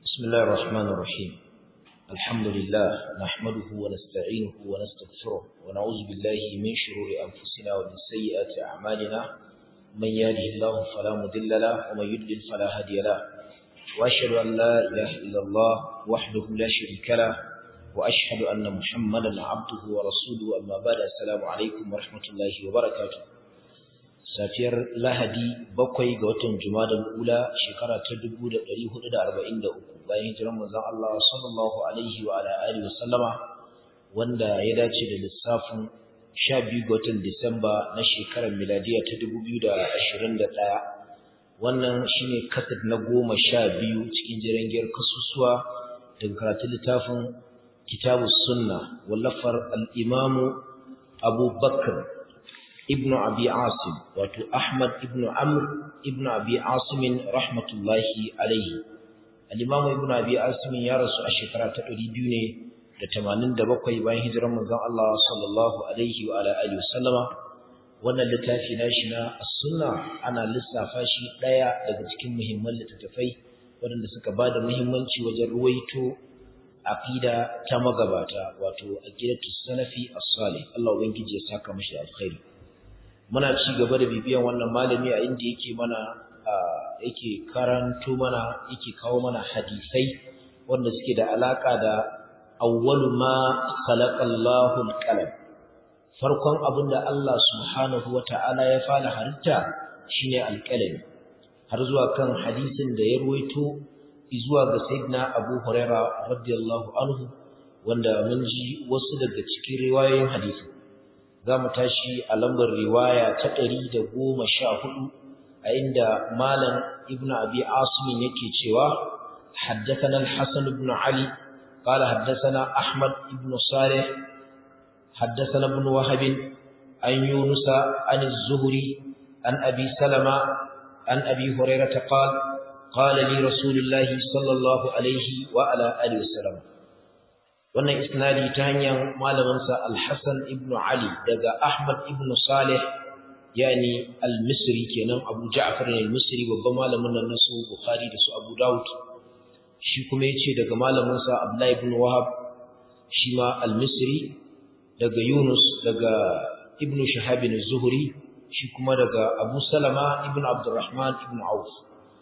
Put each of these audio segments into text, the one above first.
بسم الله الرحمن الرحيم الحمد لله نحمده ونستعينه ونستغفره ونعوذ بالله من شرور أنفسنا ومن سيئات أعمالنا من يهده الله فلا مضل له ومن يضلل فلا هادي له وأشهد أن لا إله إلا الله وحده لا شريك له وأشهد أن محمدا عبده ورسوله أما بعد السلام عليكم ورحمة الله وبركاته safiyar lahadi bakwai ga watan jumadal ula shekara ta 1443 bayan hijiran manzon Allah sallallahu alaihi wa ala alihi wasallama wanda ya dace da lissafin 12 ga watan Disamba na shekarar miladiya ta 2021 wannan shine kasad na goma sha biyu cikin jirangiyar kasusuwa daga karatun littafin kitabus sunna wallafar al-imamu Abu Bakr ibnu abi asim wato ahmad ibnu amr ibnu abi asim rahmatullahi alaihi al-imam ibnu abi asim ya rasu a shekara ta 200 ne da 87 bayan hijirar manzon Allah sallallahu alaihi wa ala alihi wasallama wannan littafi nashi na as-sunna ana lissafa shi daya daga cikin muhimman littattafai waɗanda suka bada muhimmanci wajen ruwaito aqida ta magabata wato aqidatu salafi as-salih Allah ubangiji ya saka mashi alkhairi muna ci gaba da bibiyan wannan malami a inda yake mana yake karanto mana yake kawo mana hadisai wanda suke da alaka da awwalu ma khalaqallahu alqalam farkon abinda Allah subhanahu wata'ala ya fara halitta shine alqalami har zuwa kan hadisin da ya ruwaito zuwa ga sayyidina Abu Huraira radiyallahu anhu wanda mun ji wasu daga cikin riwayoyin hadisin za mu tashi a lambar riwaya ta ɗari da goma sha hudu a inda malam ibn abi asimin yake cewa حدثنا الحسن بن علي قال حدثنا أحمد بن صالح حدثنا ابن وهب عن يونس عن الزهري عن أبي سلمة عن أبي هريرة قال قال لي رسول الله صلى الله عليه وعلى آله وسلم wannan isnadi ta hanyar malaminsa Al-Hassan ibn Ali daga Ahmad ibn Salih yani Al-Misri kenan Abu Ja'far al-Misri babban malamin nan su Bukhari da su Abu Dawud shi kuma yace daga malaminsa Abdullah ibn Wahab shi ma Al-Misri daga Yunus daga Ibn Shihab az-Zuhri shi kuma daga Abu Salama ibn Abdurrahman ibn Auf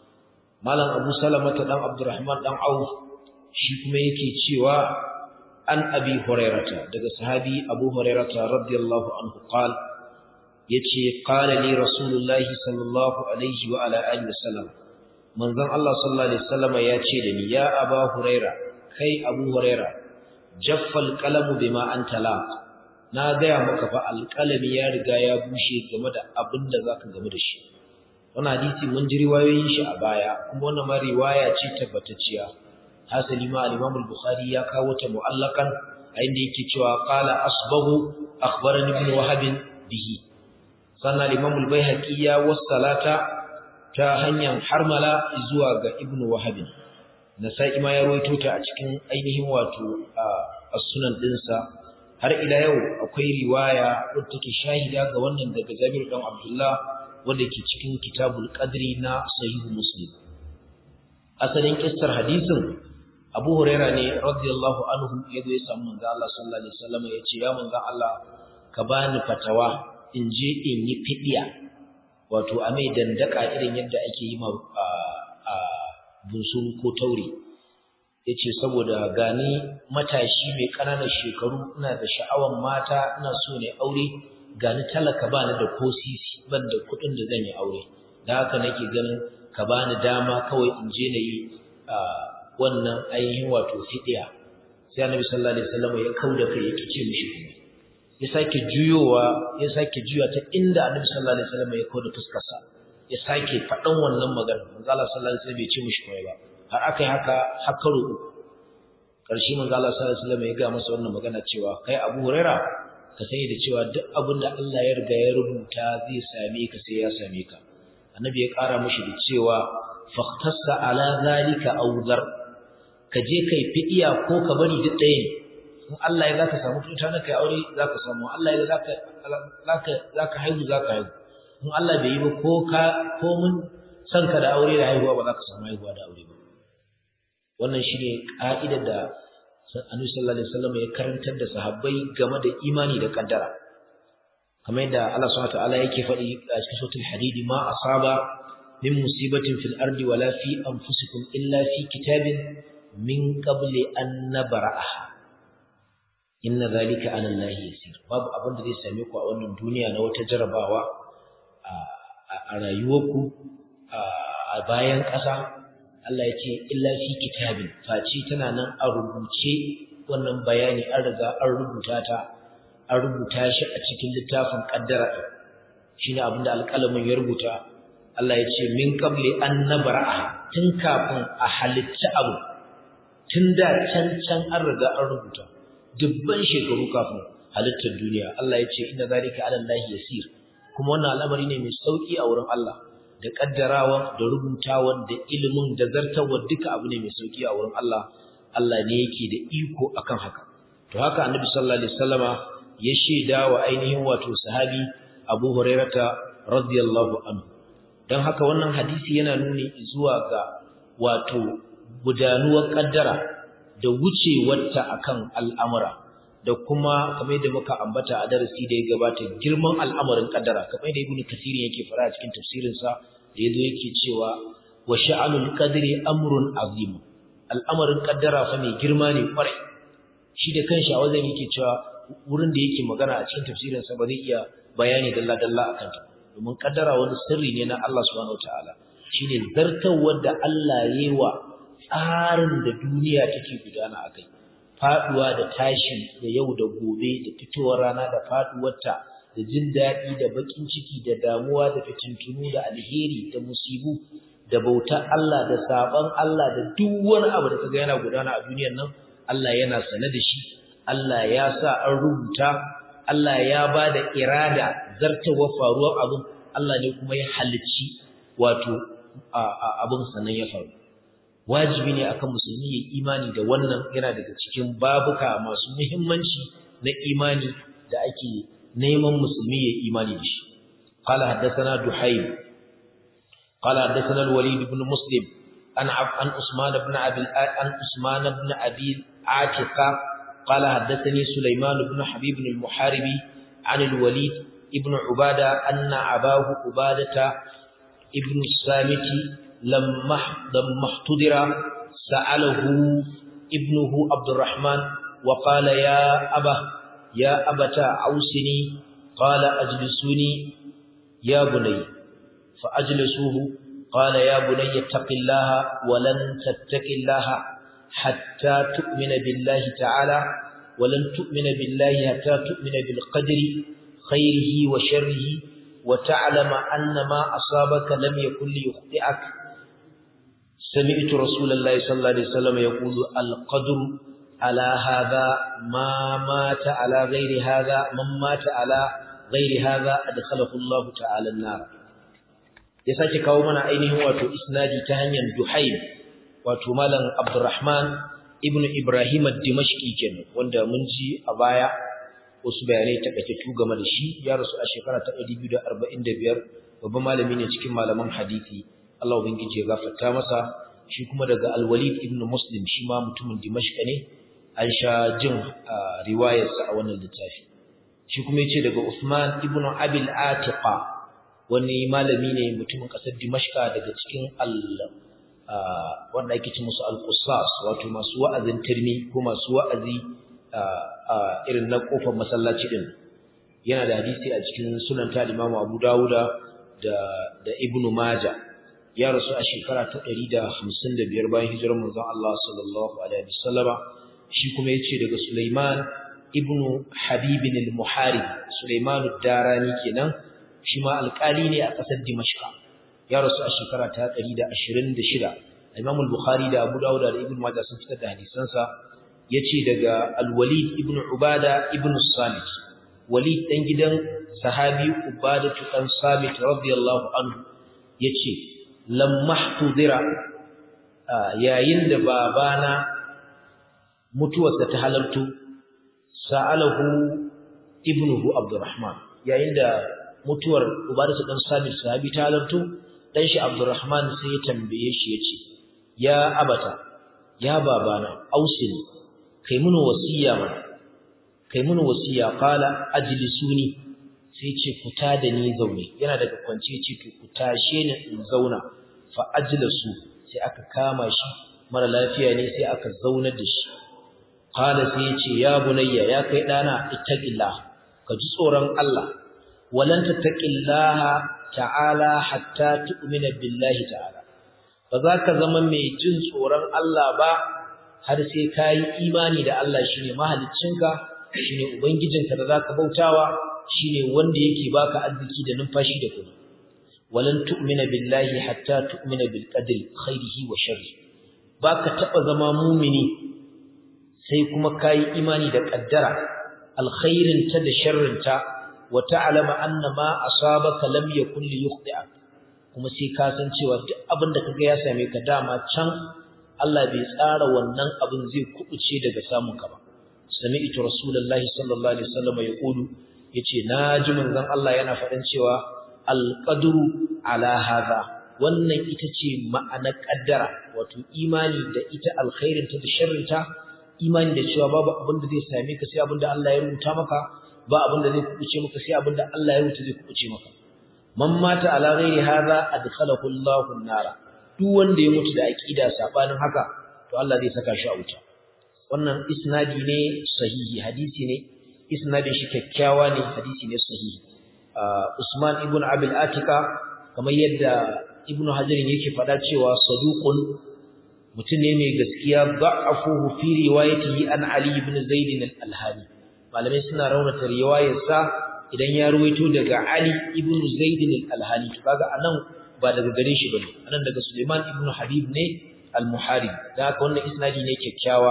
malam Abu Salama ta dan Abdurrahman dan Auf shi kuma yake cewa an abi hurairata daga sahabi abu hurairata radiyallahu anhu qal yace qala li rasulullahi sallallahu alaihi wa ala alihi wasallam manzon Allah sallallahu alaihi wasallam yace da ni ya aba huraira kai abu huraira jaffal qalamu bima anta la na gaya maka fa alqalami ya riga ya bushe game da abin da zaka game da shi wannan hadisi mun ji riwayoyin shi a baya kuma wannan ma riwaya ce tabbatacciya hasali ma al-Imam al-Bukhari ya kawo ta mu'allakan a inda yake cewa qala asbahu akhbarani ibn Wahab bihi sannan al-Imam al-Baihaqi ya wassalata ta hanyar harmala zuwa ga ibn Wahab Nasa'i ma ya rawaito ta a cikin ainihin wato as-sunan dinsa har ila yau akwai riwaya wadda take shahida ga wannan daga Jabir dan Abdullah wanda ke cikin Kitabul Qadri na Sahih Muslim asalin kissar hadisin Abu Huraira ne radiyallahu anhu yazo ya samu manzo Allah sallallahu alaihi wasallam ya ce ya manzo Allah ka bani fatawa in je in yi fidiya wato a mai dandaka irin yadda ake yi ma a bunsuru ko taure yace saboda gani matashi mai ƙananan shekaru ina da sha'awan mata ina so ne aure gani talaka bani da ko sisi ban da kuɗin da zan yi aure da haka nake ganin ka bani dama kawai in je na yi wannan ainihin wato fidiya sai annabi sallallahu alaihi wasallam ya kauda kai yake ce mishi kuma ya sake juyowa ya sake juya ta inda annabi sallallahu alaihi wasallam ya kauda fuskarsa ya sake faɗan wannan magana manzo Allah sallallahu alaihi wasallam bai ce mishi kuma ba har akai haka hakaro karshe manzo Allah sallallahu alaihi wasallam ya ga masa wannan magana cewa kai Abu Huraira ka sani da cewa duk abin da Allah ya riga ya rubuta zai same ka sai ya same ka annabi ya ƙara mishi da cewa fahtassa ala zalika awzar ka je kai fidiya ko ka bari duk ɗaya ne in Allah ya zaka samu tuta na kai aure zaka samu Allah ya zaka zaka zaka haihu zaka haihu in Allah bai yi ba ko ka ko mun san ka da aure da haihuwa ba za ka samu haihuwa da aure ba wannan shine ka'idar da Annabi sallallahu alaihi wasallam ya karantar da sahabbai game da imani da kaddara kamar yadda Allah subhanahu wataala yake faɗi a cikin suratul hadid ma asaba min musibatin fil ardi wala fi anfusikum illa fi kitabin min qabli an nabra'aha inna zalika ala Allah yasir babu abin da zai same ku a wannan duniya na wata jarabawa a rayuwarku a bayan ƙasa Allah ya ce illa fi kitabin face tana nan a rubuce wannan bayani an riga an rubuta ta an rubuta shi a cikin littafin kaddara shine abin da alƙalamin ya rubuta Allah ya ce min qabli an nabra'a tun kafin a halitta abu tun da can can an riga an rubuta dubban shekaru kafin halittar duniya Allah ya ce inna zalika ala Allah yasir kuma wannan al'amari ne mai sauki a wurin Allah da kaddarawa da rubutawan da ilimin da zartawa duka abu ne mai sauki a wurin Allah Allah ne yake da iko akan haka to haka annabi sallallahu alaihi wasallama ya sheda wa ainihin wato sahabi Abu Hurairata radiyallahu anhu dan haka wannan hadisi yana nuni zuwa ga wato gudanuwar kaddara da wucewarta akan al'amura da kuma kamar yadda muka ambata a darasi da ya gabata girman al'amarin kaddara kamar yadda ibnu kasir yake fara a cikin tafsirin sa da yazo yake cewa wa sha'anul qadri amrun azim al'amarin kaddara fa mai girma ne kwarai shi da kanshi a wajen yake cewa wurin da yake magana a cikin tafsirin sa ba zai iya bayani dalla dalla akan ta domin kaddara wani sirri ne na Allah subhanahu wataala shine zartawar da Allah yayi wa tsarin da duniya take gudana akai faduwa da tashi da yau da gobe da fitowar rana da faduwarta da jin daɗi da bakin ciki da damuwa da fitintunu da alheri da musibu da bautar Allah da saban Allah da duk wani abu da kaga yana gudana a duniyar nan Allah yana sane da shi Allah ya sa an rubuta Allah ya ba da irada zartawa faruwar abin Allah ne kuma ya halicci wato abin sannan ya faru wajibi ne akan musulmi ya imani da wannan yana daga cikin babuka masu muhimmanci na imani da ake neman musulmi ya imani da shi قال حدثنا دحيم قال حدثنا الوليد بن مسلم عن عن عثمان بن ابي عن عثمان بن ابي عاتقه قال حدثني سليمان بن حبيب المحاربي عن الوليد ابن عباده ان اباه عباده ابن الصامت لما لما احتضر سأله ابنه عبد الرحمن وقال يا أبا يا أبتا عوسني قال أجلسوني يا بني فأجلسوه قال يا بني اتق الله ولن تتق الله حتى تؤمن بالله تعالى ولن تؤمن بالله حتى تؤمن بالقدر خيره وشره وتعلم أن ما أصابك لم يكن ليخطئك سمعت رسول الله صلى الله عليه وسلم يقول القدر على هذا ما مات على غير هذا من مات على غير هذا أدخله الله تعالى النار ya sake kawo mana ainihin wato isnadi ta hanyar Duhaim wato malam Abdurrahman ibn Ibrahim ad-Dimashqi kenan wanda mun ji a baya wasu bayanai takaitattu game da shi ya rasu a shekara ta 245 babban malami ne cikin malaman hadisi Allah ubangiji ya gafarta masa shi kuma daga Al-Walid ibn Muslim shi ma mutumin Dimashq ne an sha jin riwayarsa a wannan littafi shi kuma yace daga Usman ibn Abil Atiqa wani malami ne mutumin kasar Dimashq daga cikin al wanda ake ce musu al-Qussas wato masu wa'azin tirmi ko masu wa'azi irin na kofar masallaci din yana da hadisi a cikin sunan ta Imam Abu Dawuda da da Ibn Majah ya rasu a shekara ta 155 bayan hijirar manzon Allah sallallahu alaihi wasallama shi kuma yace daga Sulaiman ibn Habib al-Muharib Sulaiman ad-Darani kenan shi ma alƙali ne a ƙasar Dimashq ya rasu a shekara ta 126 Imam al-Bukhari da Abu Dawud da Ibn Majah sun fitar da hadisansa yace daga Al-Walid ibn Ubada ibn Samit Walid dan gidan sahabi Ubada dan Samit radiyallahu anhu yace lamma tudira yayin da babana mutuwarsa ta halartu sa'alahu ibnuhu Abdurrahman yayin da mutuwar Ubada dan Samit sahabi ta halartu dan shi Abdurrahman sai ya tambaye shi yace ya abata ya babana ausini kai mun wasiya mana kai mun wasiya qala ajlisuni sai ce ku da ni zaune yana daga kwance ce to ku tashe ni in zauna fa ajlasu sai aka kama shi mara lafiya ne sai aka zaunar da shi qala sai ya ce ya bunayya ya kai dana ittaqillah ka ji tsoron Allah walan tattaqillaha ta'ala hatta tu'mina billahi ta'ala ba za ka zama mai jin tsoron Allah ba har sai ka yi imani da Allah shine mahaliccinka shine ubangijinka da zaka bautawa shine wanda yake baka arziki da numfashi da kuma walan tu'mina billahi hatta tu'mina bil qadri khairihi wa sharri baka taba zama mumini sai kuma kai imani da kaddara alkhairin ta da sharrin ta wa ta'lama anna ma asabaka lam yakun li yukhti'ak kuma sai ka san cewa duk abin da kaga ya same ka dama can Allah bai tsara wannan abin zai kubuce daga samun ka ba sami'tu rasulullahi sallallahu alaihi wasallam yaqulu yace naji manzon Allah yana faɗin cewa alqadru ala hadha wannan ita ce ma'anar kaddara wato imani da ita alkhairin ta da sharrin ta imani da cewa babu abin da zai same ka sai abin da Allah ya rubuta maka ba abin da zai kubuce maka sai abin da Allah ya rubuta zai kubuce maka man mata ala ghairi hadha adkhalahu Allahu an-nara duk wanda ya mutu da aqida sabanin haka to Allah zai saka shi a wuta wannan isnadi ne sahihi hadisi ne isnadin shi kyakkyawa ne hadisi ne sahihi Usman ibn Abil Atika kamar yadda Ibn Hajar yake faɗa cewa saduqun mutum ne mai gaskiya da'afuhu fi riwayatihi an Ali ibn Zaid al-Alhani malamai suna raunata riwayarsa idan ya ruwaito daga Ali ibn Zaid al-Alhani to kaga anan ba daga gare shi bane anan daga Suleiman ibn Habib ne al-Muharib da haka wannan isnadi ne kyakkyawa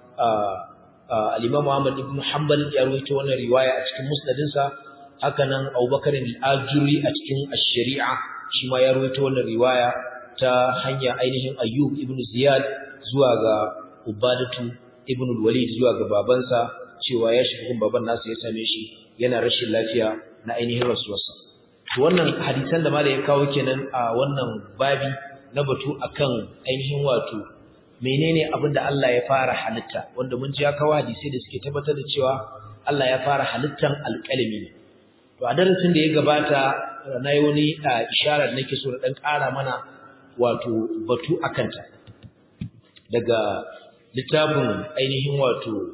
al-Imam Ahmad ibn Hanbal ya ruwaito wannan riwaya a cikin musnadinsa haka nan Abubakar al-Ajuri a cikin ash-Shari'a shi ma ya ruwaito wannan riwaya ta hanya ainihin Ayyub ibn Ziyad zuwa ga Ubadatu ibn al-Walid zuwa ga babansa cewa ya shiga gun baban nasa ya same shi yana rashin lafiya na ainihin rasuwarsa to wannan hadisan da malai ya kawo kenan a wannan babi na batu akan ainihin wato menene abin da Allah ya fara halitta wanda mun ji ya kawo hadisi da suke tabbatar da cewa Allah ya fara halittan alƙalami ne to a darasin da ya gabata na yi wani isharar da nake so da dan ƙara mana wato batu akan ta daga littafin ainihin wato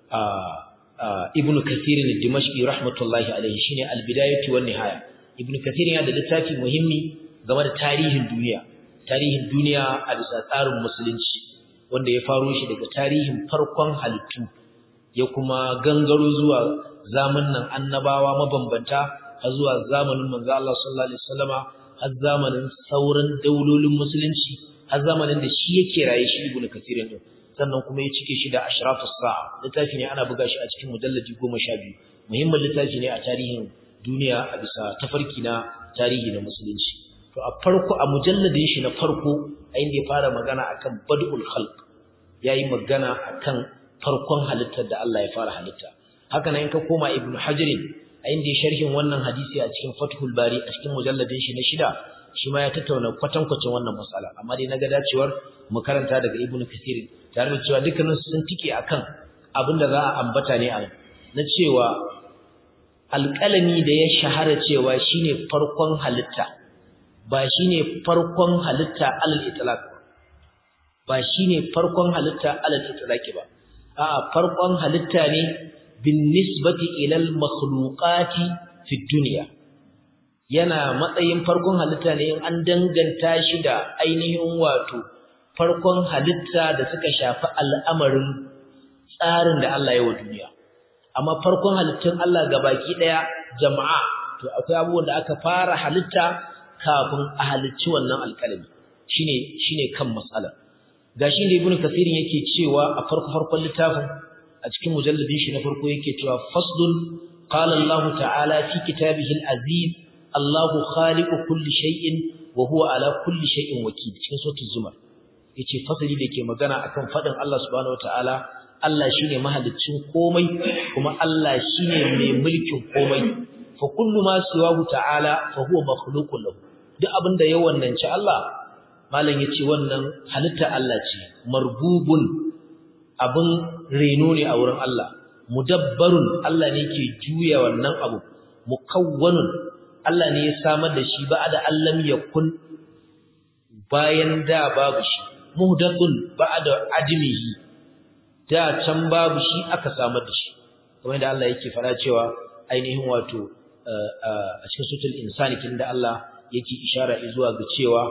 ibn kathir al-dimashqi rahmatullahi alayhi shine al-bidayatu wan nihaya ibn kathir yana da littafi muhimmi game da tarihin duniya tarihin duniya a bisa tsarin musulunci wanda ya faro shi daga tarihin farkon halittu ya kuma gangaro zuwa zamanin annabawa mabambanta har zuwa zamanin manzo Allah sallallahu alaihi wasallama har zamanin sauran daulolin musulunci har zamanin da shi yake raye shi ibn kathir din sannan kuma ya cike shi da ashrafus sa'a littafi ne ana buga shi a cikin mujalladi 12 muhimmin littafi ne a tarihin duniya a bisa tafarki na tarihi na musulunci to a farko a mujalladin shi na farko a inda ya fara magana akan badul khalq yayi magana akan farkon halittar da Allah ya fara halitta haka nan in ka koma ibnu hajar a inda ya sharhin wannan hadisi a cikin fathul bari a cikin mujalladin shi na shida shi ma ya tattauna kwatankwacin wannan matsala amma dai naga dacewar mu karanta daga ibnu kathir tare da cewa dukkanin sun tike akan abin da za a ambata ne a na cewa alƙalami da ya shahara cewa shine farkon halitta ba shine farkon halitta alal itlaq ba shine farkon halitta alal itlaq ba a'a farkon halitta ne bin nisbati ila al makhluqati fi dunya yana matsayin farkon halitta ne in an danganta shi da ainihin wato farkon halitta da suka shafi al'amarin tsarin da Allah ya wa duniya amma farkon halittun Allah baki daya jama'a to akwai abubuwan da aka fara halitta kafin a halicci wannan alƙalami shine shine kan matsala gashi da ibnu kasirin yake cewa a farko farkon littafin a cikin mujalladin shi na farko yake cewa faslun qala Allah ta'ala fi kitabihi al-aziz Allahu khaliqu kulli shay'in wa huwa ala kulli shay'in wakil cikin suratul zumar yace fasali da ke magana akan fadin Allah subhanahu wataala Allah shine mahaliccin komai kuma Allah shine mai mulkin komai fa kullu ma siwahu ta'ala fa huwa makhluqun lahu duk abinda ya wannanci Allah malam yace wannan halitta Allah ce marbubun abin reno ne a wurin Allah mudabbarun Allah ne ke juya wannan abu mukawwanun Allah ne ya samar da shi ba da allam yakun bayan da babu shi muhdathun ba'da admihi da can babu shi aka samar da shi kamar da Allah yake fara cewa ainihin wato a cikin sutul insani kin da Allah yake ishara zuwa ga cewa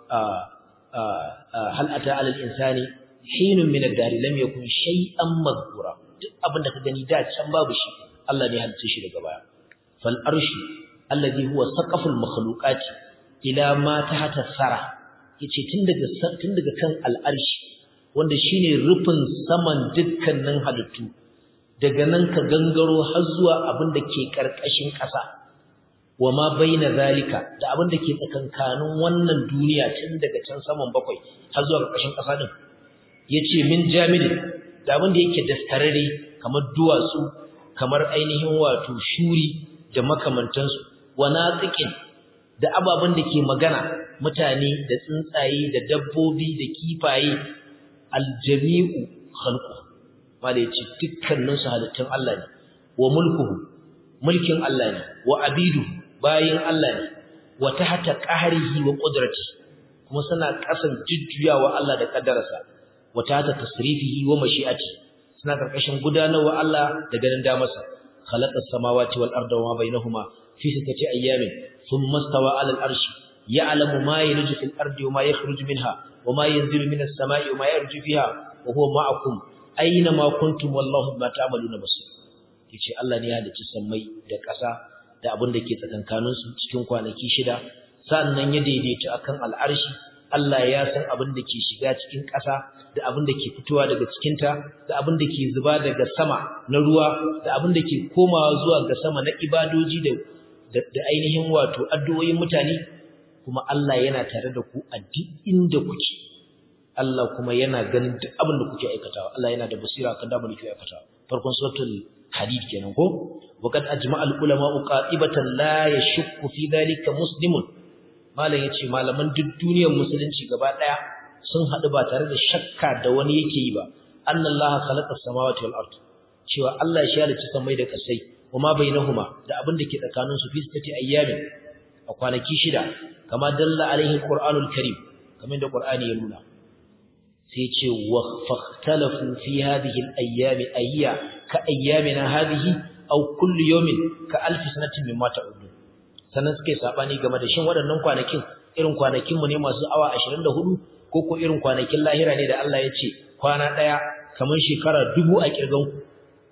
hal ata alal insani hinun min ad-dar lam yakun shay'an madhkura duk abin da ka gani da can babu shi Allah ne halitta shi daga baya fal arshu alladhi huwa saqaful makhluqati ila ma tahta sara yace tun daga tun daga kan al'arshi wanda shine rufin saman dukkanin halittu daga nan ka gangaro har zuwa abin da ke karkashin ƙasa wa ma baina zalika da abin da ke tsakankanin wannan duniya tun daga can saman bakwai har zuwa karkashin ƙasa din yace min jamidin da abin da yake dastarare kamar duwatsu kamar ainihin wato shuri da makamantansu wa natiqin da ababen da ke magana mutane da tsuntsaye da dabbobi da kifaye aljami'u khalqu mala yace dukkanin su halittun Allah ne wa mulkuhu mulkin Allah ne wa abidu bayin Allah ne wa tahta qahrihi wa qudrati kuma suna kasan jujjuyawa Allah da kaddararsa wa tahta tasrifihi wa mashi'ati suna karkashin gudanarwa Allah da ganin damarsa khalaqa as-samawati wal arda wa ma bainahuma fi sittati ayyamin thumma istawa 'ala al-arshi ya'lamu ma yalju fil ardi wa ma yakhruju minha wa ma yanzilu minas sama'i wa ma yarju fiha wa huwa ma'akum aina ma kuntum wallahu bima ta'maluna basir yace Allah ne ya halicci sammai da ƙasa da abin da ke tsakankanin su cikin kwanaki shida sannan ya daidaita akan al'arshi Allah ya san abin da ke shiga cikin ƙasa da abin da ke fitowa daga cikinta da abin da ke zuba daga sama na ruwa da abin da ke komawa zuwa ga sama na ibadoji da da ainihin wato addu'o'in mutane kuma Allah yana tare da ku a duk inda kuke Allah kuma yana ganin duk abin da kuke aikatawa Allah yana da basira kan da kuke aikatawa farkon suratul hadid kenan ko waqad ajma'al ulama qatibatan la yashukku fi dhalika muslimun malam yace malaman duk duniyar musulunci gaba daya sun hadu ba tare da shakka da wani yake yi ba annallaha khalaqa samawati wal ard cewa Allah shi ya halicci samai da kasai kuma bainahuma da abin da ke tsakanin su fi sittati ayyamin a kwanaki shida kama dalla alaihi alqur'anul karim kamar da qur'ani ya nuna sai ce wa fakhtalafu fi hadhihi al-ayyam ayya ka ayyamina hadhihi aw kullu yawmin ka alf sanatin mimma ta'udun sannan suke sabani game da shin waɗannan kwanakin irin kwanakin mu ne masu awa 24 ko ko irin kwanakin lahira ne da Allah ya ce kwana daya kamar shekara dubu a kirgan ku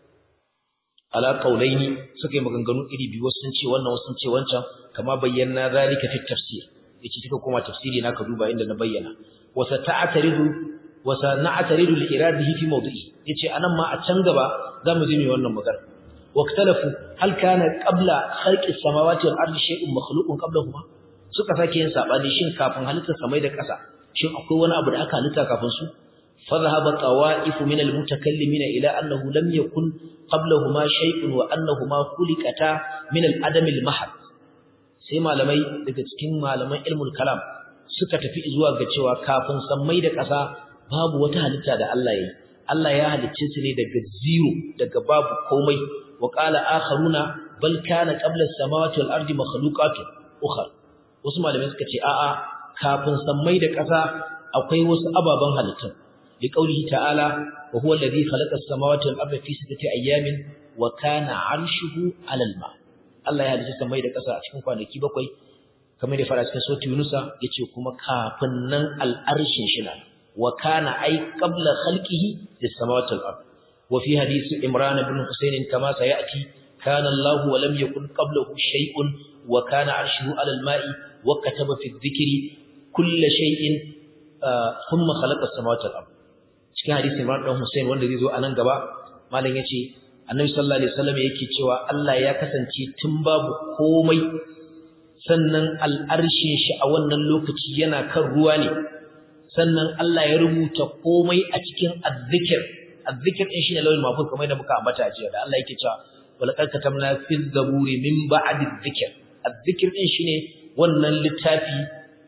ala qaulaini suka yi maganganu iri biyu wasu sun ce wannan wasu sun ce wancan kama bayyana zalika fi tafsir yace kika koma tafsiri na ka duba inda na bayyana wasa ta'taridu wasa na'taridu li iradihi fi mawdi'i yace anan ma a can gaba zamu ji me wannan magana waqtalafu hal kana qabla khalqi samawati wal ardi shay'un makhluqun qablahuma suka sake yin sabani shin kafin halittar samai da ƙasa shin akwai wani abu da aka halitta kafin su فذهب طوائف من المتكلمين إلى أنه لم يكن قبلهما شيء وأنهما خلقتا من العدم المحض sai malamai daga cikin malaman ilmul kalam suka tafi zuwa ga cewa kafin sammai da ƙasa babu wata halitta da Allah yayi Allah ya halicce su ne daga zero daga babu komai wa qala akharuna bal kana qabla as-samawati wal ardi makhluqatun ukhra wasu malamai suka ce a'a kafin sammai da ƙasa akwai wasu ababan halittun لقوله تعالى وهو الذي خلق السماوات والأرض في ستة أيام وكان عرشه على الماء Allah ya halitta samai da ƙasa a cikin kwanaki bakwai kamar da fara cikin sura Yunusa yace kuma kafin nan al'arshin shi na wa kana ay qabla khalqihi lis samawati wal ard wa fi hadith Imran ibn Husayn kama sayati kana Allah wa lam yakun qablahu shay'un wa kana arshuhu ala al-ma'i wa kataba fi dhikri kull shay'in thumma khalaqa as-samawati wal ard cikin hadisin Imran dan Hussein wanda zai zo a nan gaba malam yace Annabi sallallahu alaihi wasallam yake cewa Allah ya kasance tun babu komai sannan al'arshin shi a wannan lokaci yana kan ruwa ne sannan Allah ya rubuta komai a cikin azzikir azzikir din shine lawil mafuz kamar da muka ambata jiya da Allah yake cewa walaqad katamna fil zaburi min ba'di dhikr azzikir din shine wannan littafi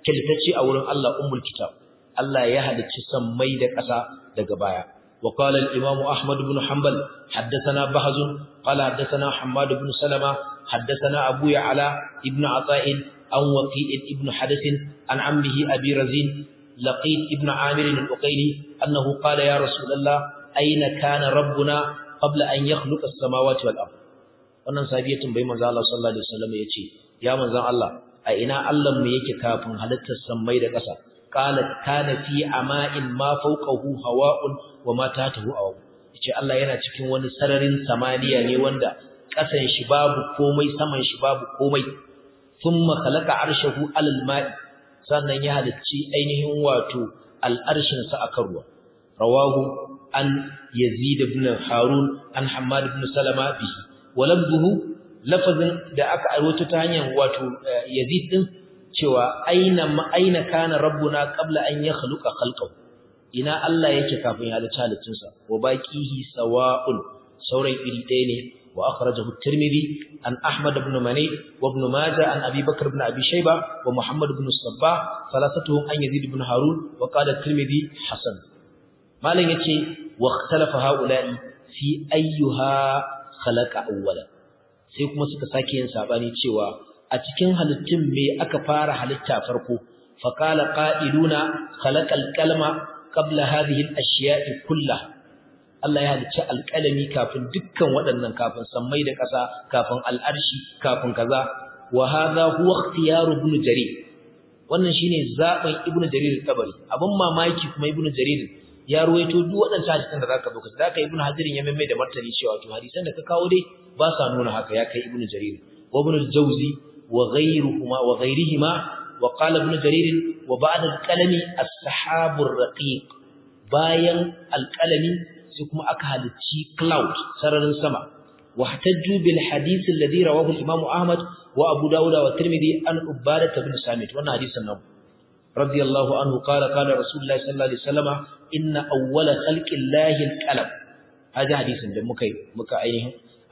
kiltace a wurin Allah ummul kitab Allah ya halicci sammai da ƙasa daga baya وقال الإمام أحمد بن حنبل حدثنا بهز قال حدثنا حماد بن سلمة حدثنا أبو يعلى ابن عطاء عن وقيء ابن حدث عن عمه أبي رزين لقيت ابن عامر الأقيلي أنه قال يا رسول الله أين كان ربنا قبل أن يخلق السماوات والأرض wannan sabiya tambayi manzo Allah sallallahu alaihi wasallam yace ya manzo Allah a ina Allah mu yake kafin halittar sammai da ƙasa qalat kana fi ama'in ma fawqahu hawa'un wa ma tahtahu aw yace Allah yana cikin wani sararin samaniya ne wanda ƙasan shi babu komai saman shi babu komai thumma khalaqa arshahu alal ma'i sannan ya halicci ainihin wato al'arshin sa akan ruwa rawahu an yazid ibn harun an hammad ibn salama bihi walabduhu lafazin da aka aiwato ta hanyar wato yazid din cewa aina ma aina kana rabbuna qabla an yakhluqa khalqahu ina Allah yake kafin ya halicci halittunsa wa baqihi sawa'un sauran iri ɗaya ne wa akhrajahu at-tirmidhi an ahmad ibn mani wa ibn majah an abi bakr ibn abi shayba wa muhammad ibn sabbah salasatuhum an yazid ibn harun wa qala at-tirmidhi hasan malan yace wa ikhtalafa haula'i fi ayyuha khalaqa awwala sai kuma suka sake yin sabani cewa a cikin halittun me aka fara halitta farko fa qala qa'iluna khalaqal kalma qabla hadhihi al-ashya'i kullah Allah ya halicci alƙalami kafin dukkan waɗannan kafin sammai da ƙasa kafin al'arshi kafin kaza wa hadha huwa ikhtiyaru ibn jarir wannan shine zaben ibn jarir tabari abin mamaki kuma ibn jarir ya ruwaito duk waɗannan hadisan da zaka dauka zaka ibn hajirin ya mai da martani cewa to hadisan da ka kawo dai ba sa nuna haka ya kai ibn jarir wa ibn al-jawzi wa ghayruhuma wa ghayrihima wa qala ibn jarir wa ba'da al-qalami as-sahabu ar-raqiq bayan al-qalami sai kuma aka halicci cloud sararin sama wahtajju bil hadith alladhi rawahu al-imam ahmad wa abu dawud wa tirmidhi an ubadah ibn samit wannan hadisin nan radiyallahu anhu qala qala rasulullahi sallallahu alaihi wasallam inna awwala khalqi llahi al-qalam hada hadisin da muka muka ainihin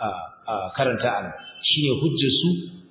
karanta an shine hujjar su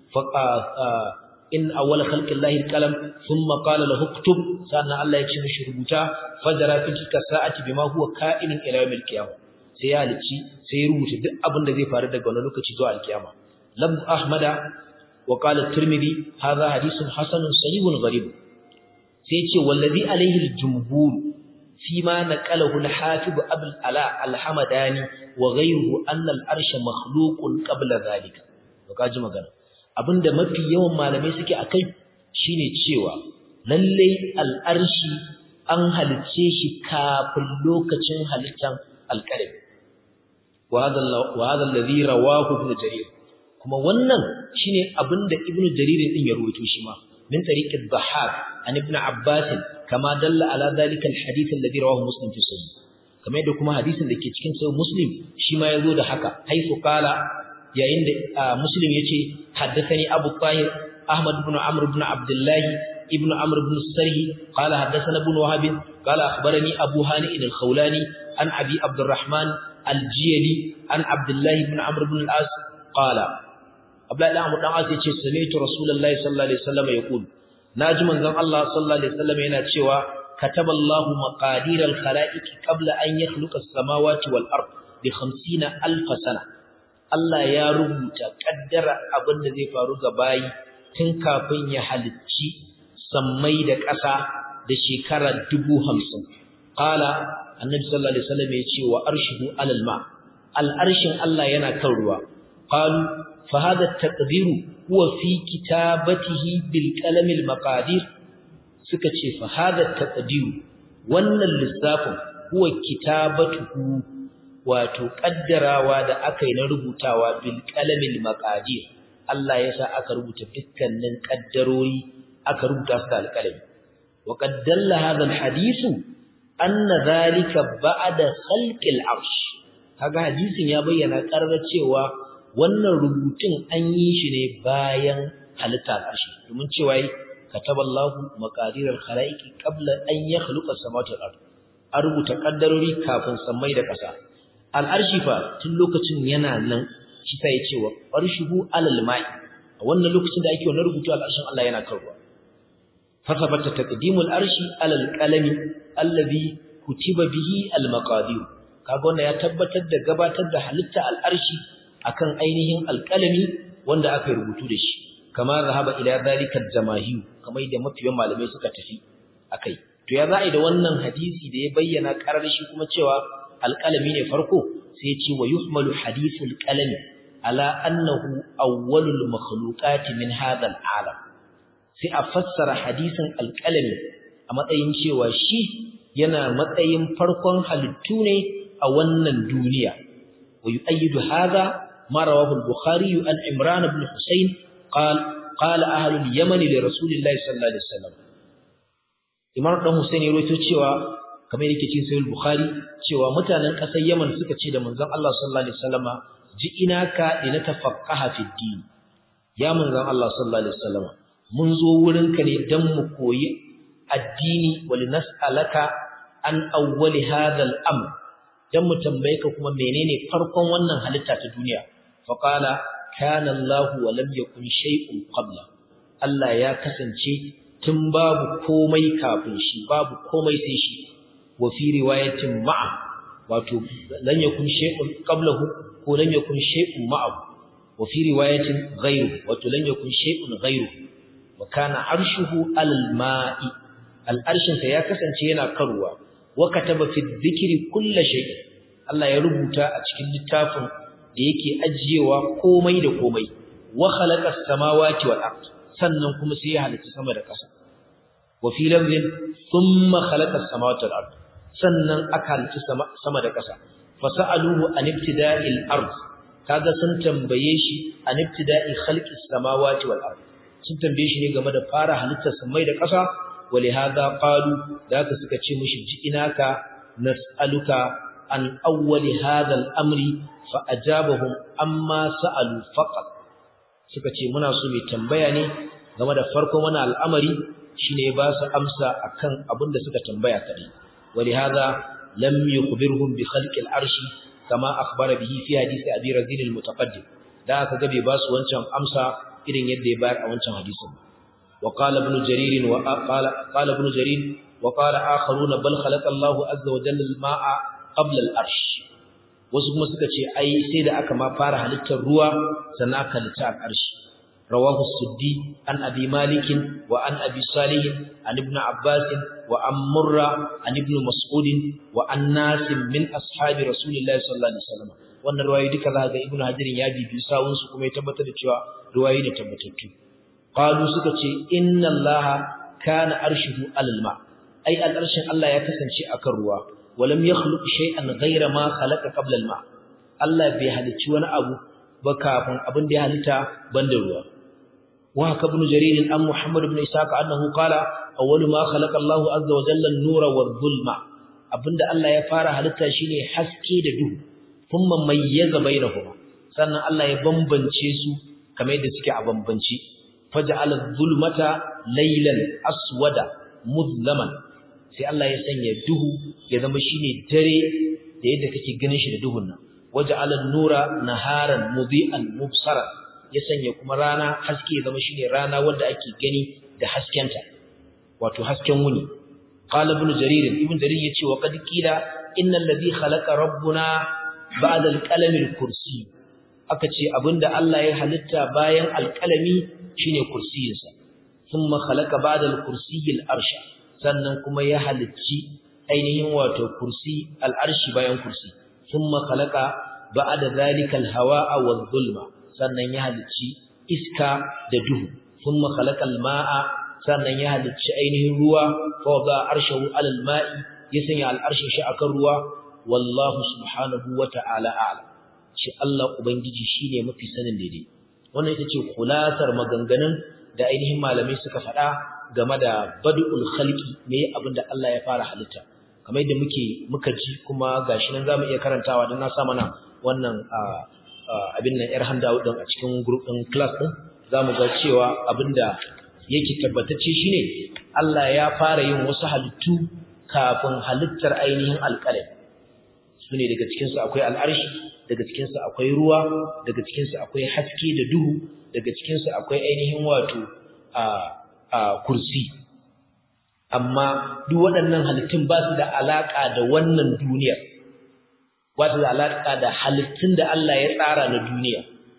in awwala khalqi llahi al-qalam thumma qala lahu uktub sannan Allah ya ce mishi rubuta fajara fi sa'ati bima huwa ka'inun ila yawm al-qiyamah sai ya halici sai ya rubuta duk abin da zai faru daga wannan lokaci zuwa al-qiyama lam ahmada wa qala at-tirmidhi hadha hadithun hasanun sahihun gharib sai ya ce wallazi alayhi al-jumhur فيما نقله الحافظ أبو الألاء الحمداني وغيره أن الأرش مخلوق قبل ذلك وكاجي magana abinda mafi yawan malamai suke akai shine cewa lalle al'arshi an halice shi kafin lokacin halittan alqalb wa hadha wa hadha alladhi rawahu ibn jarir kuma wannan shine abinda ibn jarir din ya rawaito shi ma min tariqi dhahhak an ibn abbas kama dalla ala dhalika alhadith alladhi rawahu muslim fi sahih kamar yadda kuma hadisin da ke cikin sahih muslim shi ma yazo da haka haifu qala yayin da muslim yace haddathani abu tahir ahmad ibn amr ibn abdullah ibn amr ibn sarhi qala haddathana ibn wahab qala akhbarani abu hani al-khawlani an abi abdurrahman al-jiyali an abdullah ibn amr ibn al-as qala abdullah ibn amr ibn al-as yace sami'tu rasulullahi sallallahu alaihi wasallam yaqul naji manzon Allah sallallahu alaihi wasallam yana cewa kataballahu maqadir al-khalaiq qabla an yakhluqa as-samawati wal ard bi 50000 sana Allah ya rubuta kaddara abin da zai faru ga bayi tun kafin ya halicci sammai da ƙasa da shekara 50 qala annabi sallallahu alaihi wasallam ya ce wa arshuhu alal ma al-arshin Allah yana kan ruwa qalu fa hadha at-taqdiru huwa fi kitabatihi bil qalam al maqadir suka ce fa hada taqdir wannan lissafin huwa kitabatuhu wato kaddarawa da aka yi na rubutawa bil qalam al maqadir Allah ya sa aka rubuta dukkanin kaddarori aka rubuta su da alqalami wa qad dalla hadha al hadithu anna dhalika ba'da khalqi al arsh kaga hadisin ya bayyana karar cewa wannan rubutun an yi shi ne bayan halitta ƙarshe domin cewa yi kataballahu maqadiral khalaiqi qabla an yakhluqa samawati wal ard an rubuta kaddarori kafin sammai da ƙasa al'arshi fa tun lokacin yana nan shi sai ya ce wa arshuhu alal ma'i a wannan lokacin da ake wannan rubutu al'arshin Allah yana kan ruwa fasabata taqdimul arshi alal qalami allazi kutiba bihi al maqadir kaga wannan ya tabbatar da gabatar da halitta al arshi akan ainihin alqalami wanda aka rubutu da shi kama zahaba ila zalika al jamahir kamar da mafiyan malamai suka tafi akai to ya za'i da wannan hadisi da ya bayyana karar shi kuma cewa alqalami ne farko sai ya ce wa yuhmalu hadithul qalami ala annahu awwalul makhluqati min hadha al'alam sai a fassara hadisin alqalami a matsayin cewa shi yana matsayin farkon halittu ne a wannan duniya wa yu'ayyidu hadha ma rawahu al-bukhari an imran ibn husayn qala qala ahlu al-yaman li rasulillahi sallallahu alaihi wasallam imam dan husayn ya rawaito cewa kamar yake cikin sahih bukhari cewa mutanen ƙasar yaman suka ce da manzon Allah sallallahu alaihi wasallama ji'inaka linatafaqqaha fi din ya manzon Allah sallallahu alaihi wasallama mun zo wurinka ne dan mu koyi addini wa linas'alaka an awwali hadha al-amr dan mu tambaye ka kuma menene farkon wannan halitta ta duniya fa qala kana Allah wa lam yakun shay'un qabla Allah ya kasance tun babu komai kafin shi babu komai sai shi wa fi riwayatin ma'a wato lan yakun shay'un qablahu ko lan yakun shay'un ma'ahu wa fi riwayatin ghayru wato lan yakun shay'un ghayru wa kana arshuhu al-ma'i al-arshin sa ya kasance yana karuwa wa kataba fi dhikri kulli shay'in Allah ya rubuta a cikin littafin da yake ajiyewa komai da komai wa khalaqa as-samawati wal ard sannan kuma sai ya halitta sama da ƙasa wa fi lafzin thumma khalaqa as-samawati wal ard sannan aka halitta sama da ƙasa fasa'aluhu an ibtida'il ard kaga sun tambaye shi an ibtida'i khalqis samawati wal ard sun tambaye shi ne game da fara halittar samai da ƙasa walihada qalu da haka suka ce mishi ji inaka nas'aluka an awwali hadha al-amri fa ajabahum amma sa'alu faqat suka ce muna so mai tambaya ne game da farkon wannan al'amari shine ba su amsa akan abin da suka tambaya kadai ولهذا لم يخبرهم بخلق العرش كما أخبر به في حديث أبي رزين المتقدم da aka gabe ba su wancan amsa irin yadda ya bayar a wancan hadisin wa qala ibn jarir wa qala qala ibn jarir wa qala akharuna bal khalaqa Allah azza wa jalla al-ma'a qabla al-arsh wasu kuma suka ce ai sai da aka ma fara halittar ruwa sannan aka halitta al-arsh رواه السدي عن أبي مالك وعن أبي صالح عن ابن عباس وعن مرة عن ابن مسعود وعن ناس من أصحاب رسول الله صلى الله عليه وسلم wannan ruwayoyi duka za ga ibnu hajirin ya bibi sawun su kuma ya tabbatar da cewa ruwayoyi da tabbatattu qalu suka ce inna allaha kana arshuhu alal ma ai al'arshin Allah ya kasance akan ruwa walam yakhluq shay'an ghayra ma khalaqa qabla al ma Allah bai halicci wani abu ba kafin abin da ya halitta banda ruwa وهك ابن جرير عن محمد بن إسحاق أنه قال أول ما خلق الله عز وجل النور والظلم abinda Allah ya fara halitta shine haske da duhu kuma mayyaza bainahuma sannan Allah ya bambance su kamar yadda suke a bambance faj'ala dhulmata laylan aswada mudlaman sai Allah ya sanya duhu ya zama shine dare da yadda kake ganin shi da duhun nan waj'ala an-nura naharan mudi'an mubsaran ya sanya kuma rana haske zama shine rana wanda ake gani da haskenta wato hasken wuni qala ibn jarir ibn jarir yace wa qad qila innal ladhi khalaqa rabbuna ba'da al-qalami al-kursi aka ce abinda Allah ya halitta bayan al-qalami shine kursiyinsa thumma khalaqa ba'da al-kursi al-arsha sannan kuma ya halicci ainihin wato kursi al-arshi bayan kursi thumma khalaqa ba'da dhalika al-hawa'a wadh-dhulma sannan ya halicci iska da duhu thumma khalaqal ma'a sannan ya halicci ainihin ruwa fa wada arshahu alal ma'i ya sanya al'arshin shi akan ruwa wallahu subhanahu wata'ala a'lam shi Allah ubangiji shine mafi sanin daidai wannan ita ce kulatar maganganun da ainihin malamai suka faɗa game da badul khalqi me abinda Allah ya fara halitta kamar yadda muke muka ji kuma gashi nan zamu iya karantawa dan na sa mana wannan abin nan yar handout din a cikin group din class din zamu ga cewa abinda yake tabbatacce shine Allah ya fara yin wasu halittu kafin halittar ainihin alƙalam sune daga cikin su akwai al'arshi daga cikin su akwai ruwa daga cikin su akwai haske da duhu daga cikin su akwai ainihin wato a a kursi amma duk waɗannan halittun ba su da alaƙa da wannan duniyar ba su da alaƙa da halittun da Allah ya tsara na duniya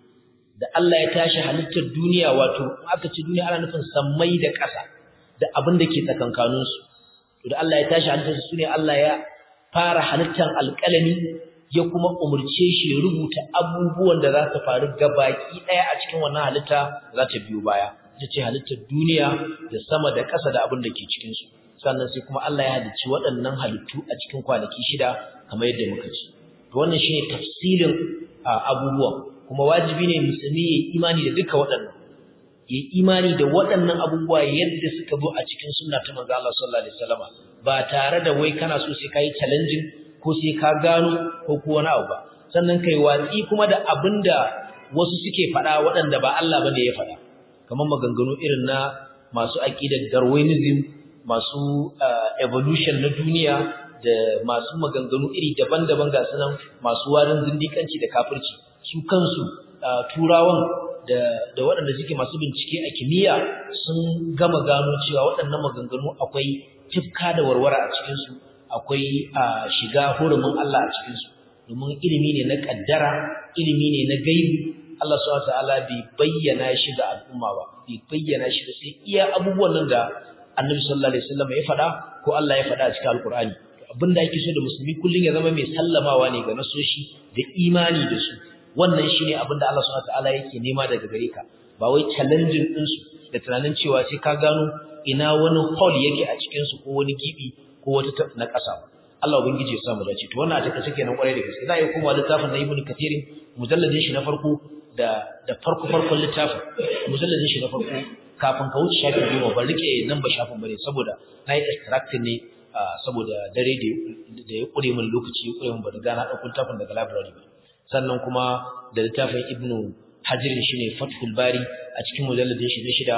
da Allah ya tashi halittar duniya wato aka ce duniya ana nufin sammai da ƙasa da abin da ke tsakankaninsu to da Allah ya tashi halittar su ne Allah ya fara halittar alƙalami ya kuma umurce shi ya rubuta abubuwan da za su faru gabaki ɗaya a cikin wannan halitta za ta biyo baya ita ce halittar duniya da sama da ƙasa da abin da ke cikinsu sannan sai kuma Allah ya halicci waɗannan halittu a cikin kwanaki shida kamar yadda muka ci to wannan shine tafsilin abubuwan kuma wajibi ne musulmi ya imani da duka waɗannan ya imani da waɗannan abubuwa yadda suka zo a cikin sunna ta manzo Allah sallallahu alaihi wasallam ba tare da wai kana so sai kai challenging ko sai ka gano ko ko wani abu ba sannan kai watsi kuma da abinda wasu suke faɗa waɗanda ba Allah bane ya faɗa kamar maganganu irin na masu aqidar darwinism masu evolution na duniya da masu maganganu iri daban-daban ga sunan masu warin zindikanci da kafirci su kansu turawan da da waɗanda suke masu bincike a kimiyya sun gama gano cewa waɗannan maganganu akwai tifka da warware a cikinsu akwai shiga hurumin Allah a cikinsu domin ilimi ne na kaddara ilimi ne na gaibi Allah subhanahu wataala bai bayyana shi ga al'umma ba bai bayyana shi da sai iya abubuwan nan da Annabi sallallahu alaihi wasallam ya faɗa ko Allah ya faɗa a cikin Alkur'ani abinda ake so da musulmi kullun ya zama mai sallamawa ne ga nasoshi da imani da su wannan shine abinda Allah subhanahu wataala yake nema daga gare ka ba wai challenging din su da tunanin cewa sai ka gano ina wani hole yake a cikin su ko wani gibi ko wata na ƙasa ba Allah ubangiji ya sa mu dace to wannan a take take nan kwarai da gaske za a yi kuma littafin na Ibn Kathir mujalladin shi na farko da da farko farkon littafin mujalladin shi na farko kafin ka wuce shafin goma ban rike nan ba shafin bane saboda na yi extracting ne saboda dare da ya kure min lokaci ya kure min ba da gana ɗaukun littafin daga library ba sannan kuma da littafin Ibn Hajar shine Fathul Bari a cikin mujalladin shi na shida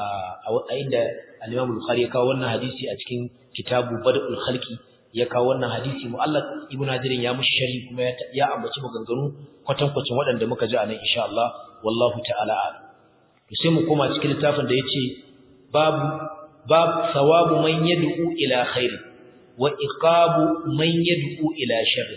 a inda al-Imam Bukhari ya kawo wannan hadisi a cikin kitabu Badul Khalqi ya kawo wannan hadisi mu'allaq Ibn Hajar ya mushi sharhi kuma ya ambaci maganganu kwatankwacin waɗanda muka ji a nan insha Allah wallahu ta'ala a'lam to sai mu koma cikin littafin da yace babu bab thawabu man yad'u ila khair wa iqabu man yad'u ila sharr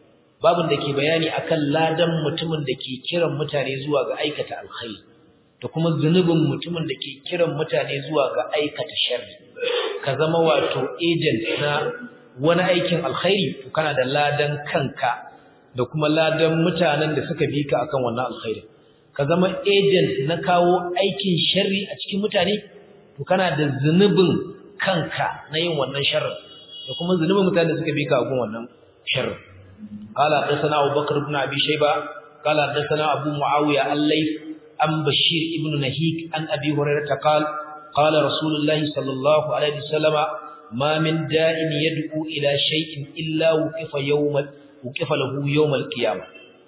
babun da ke bayani akan ladan mutumin da ke kiran mutane zuwa ga aikata alkhairi da kuma zunubin mutumin da ke kiran mutane zuwa ga aikata sharri ka zama wato agent na wani aikin alkhairi to kana da ladan kanka da kuma ladan mutanen da suka bi ka akan wannan alkhairi ka zama agent na kawo aikin sharri a cikin mutane to kana da zunubin kanka na yin wannan sharrin da kuma zunubin mutanen da suka bi ka akan wannan sharrin قال حدثنا أبو بكر بن أبي شيبة قال حدثنا أبو معاوية الليث عن بشير ابن نهيك عن أبي هريرة قال قال رسول الله صلى الله عليه وسلم ما من داء يدعو إلى شيء إلا وقف يوم وقف له يوم القيامة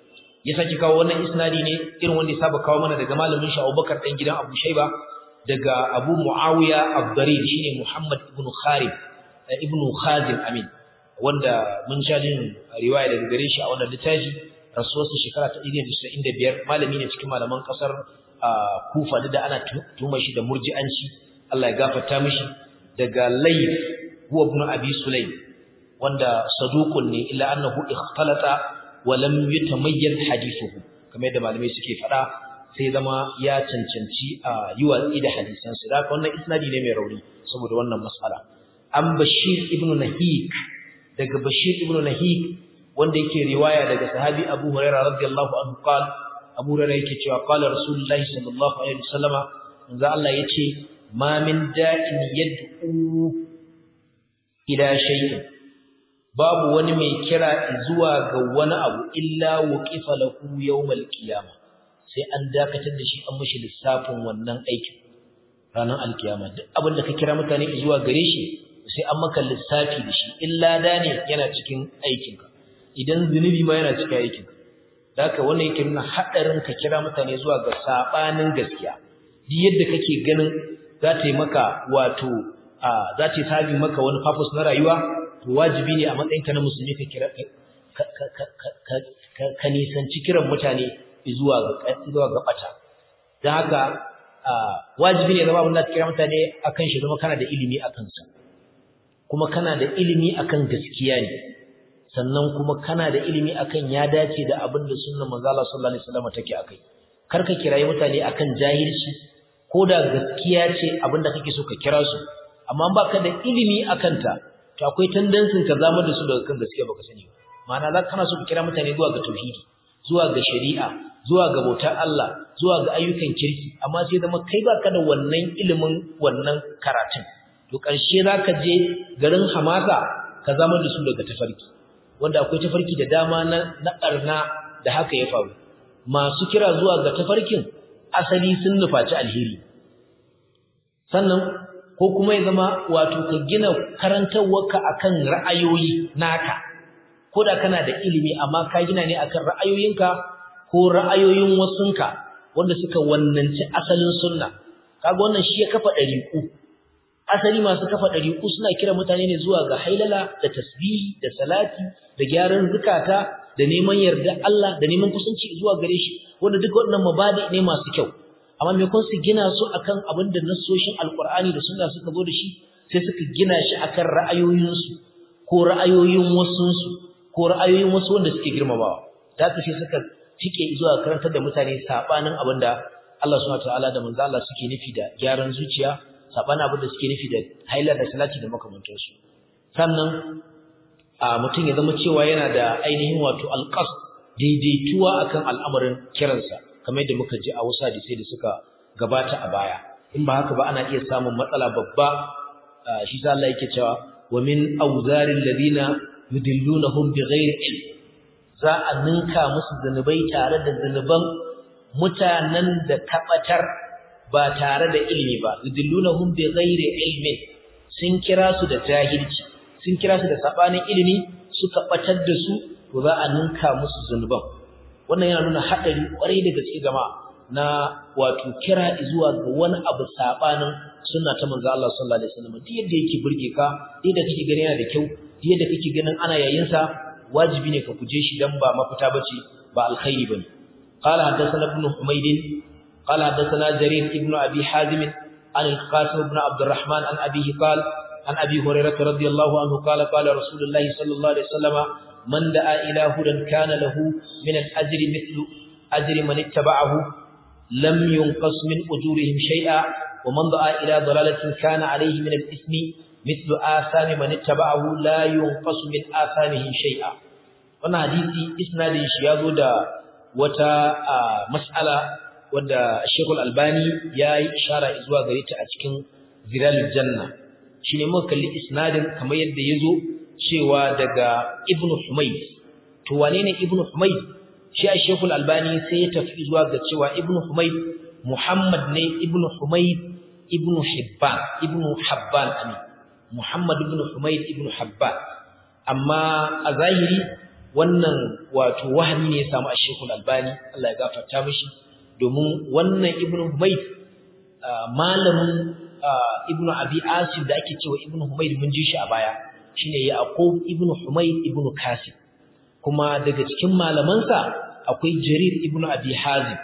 ya saki kawo wannan isnadi ne irin wanda ya saba kawo mana daga malamin shi Abubakar dan gidan Abu Shayba daga Abu Muawiya Abdarir shine Muhammad ibn Kharib ibn Khazim Amin wanda mun sha jin riwaya daga gare shi a wannan littafi rasuwarsa shekara ta 195 malami ne cikin malaman kasar Kufa da ana tuma shi da murji'anci Allah ya gafarta mishi daga Layth huwa ibn Abi Sulaym wanda saduqun ne illa annahu ikhtalata wa lam yutamayyaz hadithuhu kamar yadda malamai suke fada sai zama ya cancanci a yi watsi da hadisan su da wannan isnadi ne mai rauni saboda wannan mas'ala an Bashir ibn Nahik daga Bashir ibn Nahik wanda yake riwaya daga sahabi Abu Hurairah radiyallahu anhu qala Abu Hurairah yake cewa qala Rasulullahi sallallahu alaihi wasallama manzo Allah yace ma min da'in yad'u ila shay'in babu wani mai kira zuwa ga wani abu illa wuqifa lahu yawmal qiyamah sai an dakatar da shi an mishi lissafin wannan aikin ranar alkiyama duk abin da ka kira mutane zuwa gare shi sai an maka lissafi da shi illa da ne yana cikin aikinka idan zunubi ma yana cikin aikinka da haka wannan yake nuna haɗarin ka kira mutane zuwa ga saɓanin gaskiya duk yadda kake ganin za ta yi maka wato za ta yi sabi maka wani purpose na rayuwa to wajibi ne a matsayinka na musulmi ka kira ka nisanci kiran mutane zuwa ga zuwa ga bata dan haka wajibi ne zama abin da kira mutane akan shi zama kana da ilimi akan sa kuma kana da ilimi akan gaskiya ne sannan kuma kana da ilimi akan ya dace da abin da sunnar manzo Allah sallallahu alaihi wasallam take akai kar ka kirayi mutane akan jahilci ko da gaskiya ce abin da kake so ka kira su amma baka da ilimi akan ta to akwai tendency ka zama da su daga kan gaskiya baka sani ba ma'ana za kana so ka kira mutane zuwa ga tauhidi zuwa ga shari'a zuwa ga bautar Allah zuwa ga ayyukan kirki amma sai zama kai baka da wannan ilimin wannan karatun to ƙarshe zaka je garin hamasa ka zama da su daga tafarki wanda akwai tafarki da dama na na ƙarna da haka ya faru masu kira zuwa ga tafarkin asali sun nufaci alheri sannan ko kuma ya zama wato ka gina karantarwarka akan ra'ayoyi naka ko da kana da ilimi amma ka gina ne akan ra'ayoyinka ko ra'ayoyin wasunka wanda suka wannanci asalin sunna kaga wannan shi ya kafa ɗariƙu asali masu kafa ɗariƙu suna kira mutane ne zuwa ga hailala da tasbihi da salati da gyaran zukata da neman yarda Allah da neman kusanci zuwa gare shi wanda duka waɗannan mabadi ne masu kyau amma me kun su gina su akan abin da nassoshin alqur'ani da sunna suka zo da shi sai suka gina shi akan ra'ayoyinsu ko ra'ayoyin wasunsu ko ra'ayoyin wasu wanda suke girmamawa da haka sai suka tike zuwa karantar da mutane sabanin abin da Allah subhanahu wataala da manzo Allah suke nufi da gyaran zuciya sabanin abin da suke nufi da haila da salati da makamantansu sannan a mutum ya zama cewa yana da ainihin wato alqas daidaituwa akan al'amarin kiransa kamar yadda muka ji a wasu hadisai da suka gabata a baya in ba haka ba ana iya samun matsala babba shi sa Allah yake cewa wa min awzaril ladina yudillunahum bighairi ilm za a ninka musu zanubai tare da zanuban mutanen da kabatar ba tare da ilimi ba yudillunahum bighairi ilmin sun kira su da jahilci sun kira su da sabanin ilimi suka batar da su to za a ninka musu zanuban wannan yana nuna hadari kwarai da gaske jama'a na wato kira zuwa ga wani abu sabanin sunna ta manzo Allah sallallahu alaihi wasallam duk yadda yake burge ka duk yadda kake gani yana da kyau duk yadda kake ganin ana yayin sa wajibi ne ka guje shi dan ba mafita bace ba alkhairi bane qala hadathana ibn humayd qala hadathana jarir ibn abi hazim an al-qasim ibn abd الرحمن an abihi qala an abi hurairah radiyallahu anhu qala qala rasulullah sallallahu alaihi wasallam man da'a ila hudan kana lahu min al-ajri mithlu ajri man ittaba'ahu lam yunqas min ujurihim shay'a ومن دعا إلى ضلالة كان عليه من الإثم مثل آثام من اتبعه لا ينقص من آثامه شيئا wannan hadisi isnadin shi ya zo da wata mas'ala wadda Sheikh Al-Albani ya yi ishara zuwa gare ta a cikin Zilalul Janna shine muka kalli isnadin kamar yadda ya zo cewa daga Ibn Humayd to wane ne Ibn Humayd shi a Sheikh Al-Albani sai ya tafi zuwa ga cewa Ibn Humayd Muhammad ne Ibn Humayd Ibn Hibban Ibn Habban amin Muhammad ibn Humayd ibn Habban amma a zahiri wannan wato wahami ne ya samu a Sheikh Al-Albani Allah ya gafarta mishi domin wannan ibn Humayd malamin ibn Abi Asim da ake cewa ibn Humayd mun ji shi a baya shine Yaqub ibn Humayd ibn Kasim kuma daga cikin malamansa akwai Jarir ibn Abi Hazim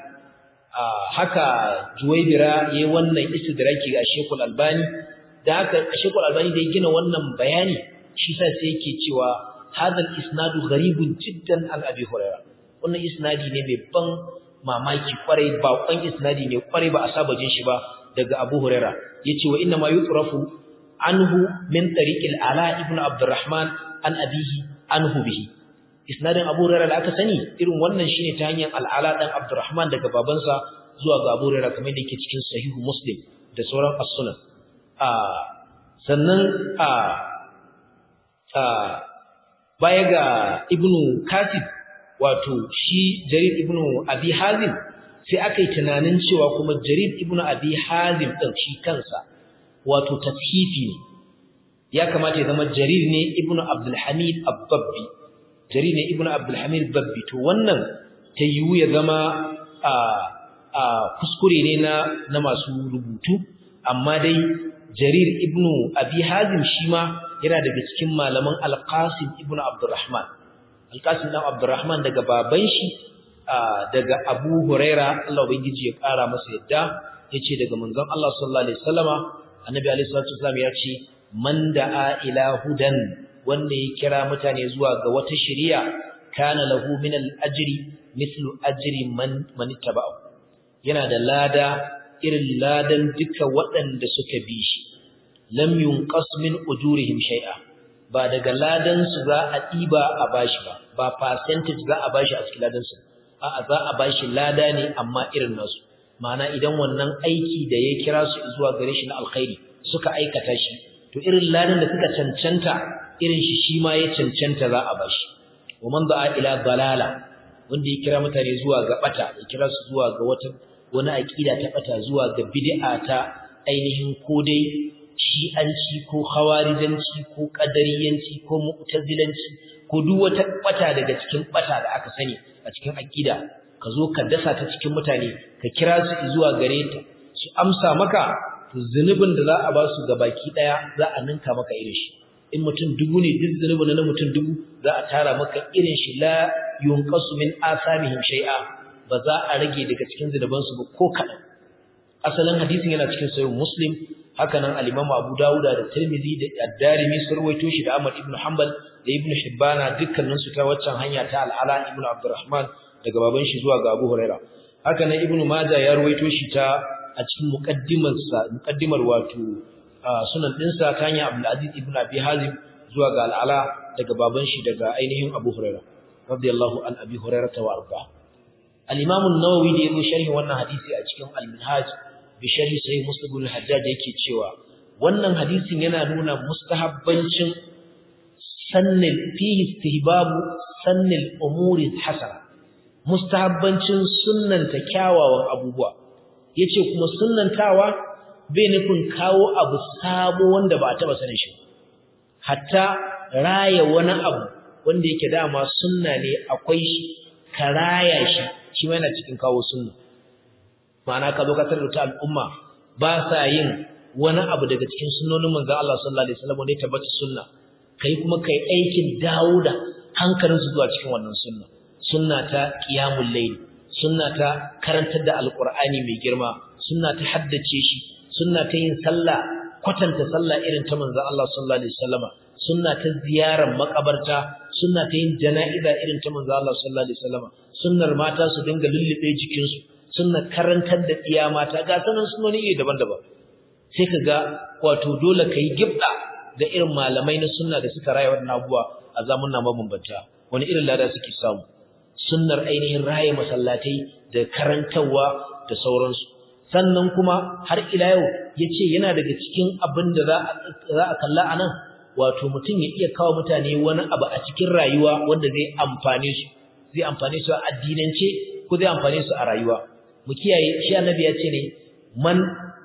haka Juwaybira yayin wannan istidraki ga Sheikh Al-Albani da haka Sheikh Al-Albani da ya gina wannan bayani shi sa sai yake cewa hadal isnadu gharibun jiddan an Abi Hurairah wannan isnadi ne mai ban mamaki kwarai ba kwan isnadi ne kwarai ba a saba jin shi ba daga Abu Hurairah yace wa inna ma yutrafu anhu min tariqil Ala ibn Abdurrahman an abihi anhu bihi isnadin Abu Hurairah da aka sani irin wannan shine ta hanyar Al-Ala dan Abdurrahman daga babansa zuwa ga Abu Hurairah kamar da yake cikin Sahihu Muslim da sauran as-Sunan a sannan a a baya ga Ibn Kasib wato shi Jarir ibn Abi Hazim sai aka yi tunanin cewa kuma Jarir ibn Abi Hazim din shi kansa wato tashifi ne ya kamata ya zama Jarir ne ibn Abdul Hamid Ab-Babbi Jarir ne ibn Abdul Hamid Babbi to wannan ta yiwu ya zama a a kuskure ne na na masu rubutu amma dai Jarir ibn Abi Hazim shi ma yana daga cikin malaman Al-Qasim ibn Abdurrahman Al-Qasim dan Abdurrahman daga baban shi daga Abu Huraira Allah ubangiji ya kara masa yadda yace daga manzon Allah sallallahu alaihi wasallama Annabi alaihi salatu wasallam ya ce man da'a ila hudan wanda ya kira mutane zuwa ga wata shari'a kana lahu min al-ajri mithlu ajri man man ittaba'u yana da lada irin ladan duka waɗanda suka bi shi lam yunqas min ujurihim shay'a ba daga ladan su za a diba a bashi ba ba percentage za a bashi a cikin ladan su a'a za a bashi lada ne amma irin nasu ma'ana idan wannan aiki da ya kira su zuwa gare shi na alkhairi suka aikata shi to irin ladan da suka cancanta irin shi shi ma ya cancanta za a bashi wa man da'a ila dalala wanda ya kira mutane zuwa ga bata ya kira su zuwa ga wata wani aqida ta bata zuwa ga bid'a ta ainihin ko dai shi'anci ko khawarijanci ko qadariyanci ko mu'tazilanci ko duk wata bata daga cikin bata da aka sani a cikin aqida ka zo ka dasa ta cikin mutane ka kira su zuwa gare ta su amsa maka to zunubin da za a ba su gabaki daya za a ninka maka irin shi in mutum dubu ne duk zunubin na mutum dubu za a tara maka irin shi la yunqasu min asamihim shay'a ba za a rage daga cikin zunuban su ba ko kadan asalin hadisin yana cikin sahih muslim haka nan al-imam abu dauda da tirmidhi da ad-darimi sun rawaito shi da ahmad ibn hanbal da ibn hibbana dukkanin su ta waccan hanya ta al-ala ibn abdurrahman daga baban shi zuwa ga abu huraira haka nan ibn majah ya rawaito shi ta a cikin muqaddimar sa muqaddimar wato sunan dinsa ta hanya abdul aziz ibn abi hazim zuwa ga al-ala daga baban shi daga ainihin abu huraira radiyallahu an abi huraira wa arda al-imam an-nawawi da yayin sharhi wannan hadisi a cikin al-minhaj bi sharhi sahih muslim ibn hajjaj yake cewa wannan hadisin yana nuna mustahabbancin sannil fihi istihbabu sannil umuri hasana mustahabbancin sunnanta kyawawan abubuwa yace kuma sunnantawa bai nufin kawo abu sabo wanda ba a taba sanin shi hatta raya wani abu wanda yake dama sunna ne akwai shi ka raya shi shi ma yana cikin kawo sunna ma'ana ka zo ka tarar da al'umma ba sa yin wani abu daga cikin sunnonin manzon Allah sallallahu alaihi wasallam ne tabbata sunna kai kuma kai aikin dawo da hankalinsu zuwa cikin wannan sunna sunna ta qiyamul layl sunna ta karantar da alqur'ani mai girma sunna ta haddace shi sunna ta yin sallah kwatanta sallah irin ta manzon Allah sallallahu alaihi wasallama sunna ta ziyarar makabarta sunna ta yin jana'iza irin ta manzon Allah sallallahu alaihi wasallama sunnar mata su dinga lullube jikin su sunna karantar da iya mata ga sanan sunnoni iri daban-daban sai kaga wato dole kai gibda da irin malamai na sunna da suka raya wannan abuwa a zamanin mabambanta wani irin lada suke samu sunnar ainihin raye masallatai da karantarwa da sauransu sannan kuma har ila yau yace yana daga cikin abin da za a kalla anan wato mutum ya iya kawo mutane wani abu a cikin rayuwa wanda zai amfane su zai amfane su a addinance ko zai amfane su a rayuwa mu kiyaye shi annabi ya ce ne man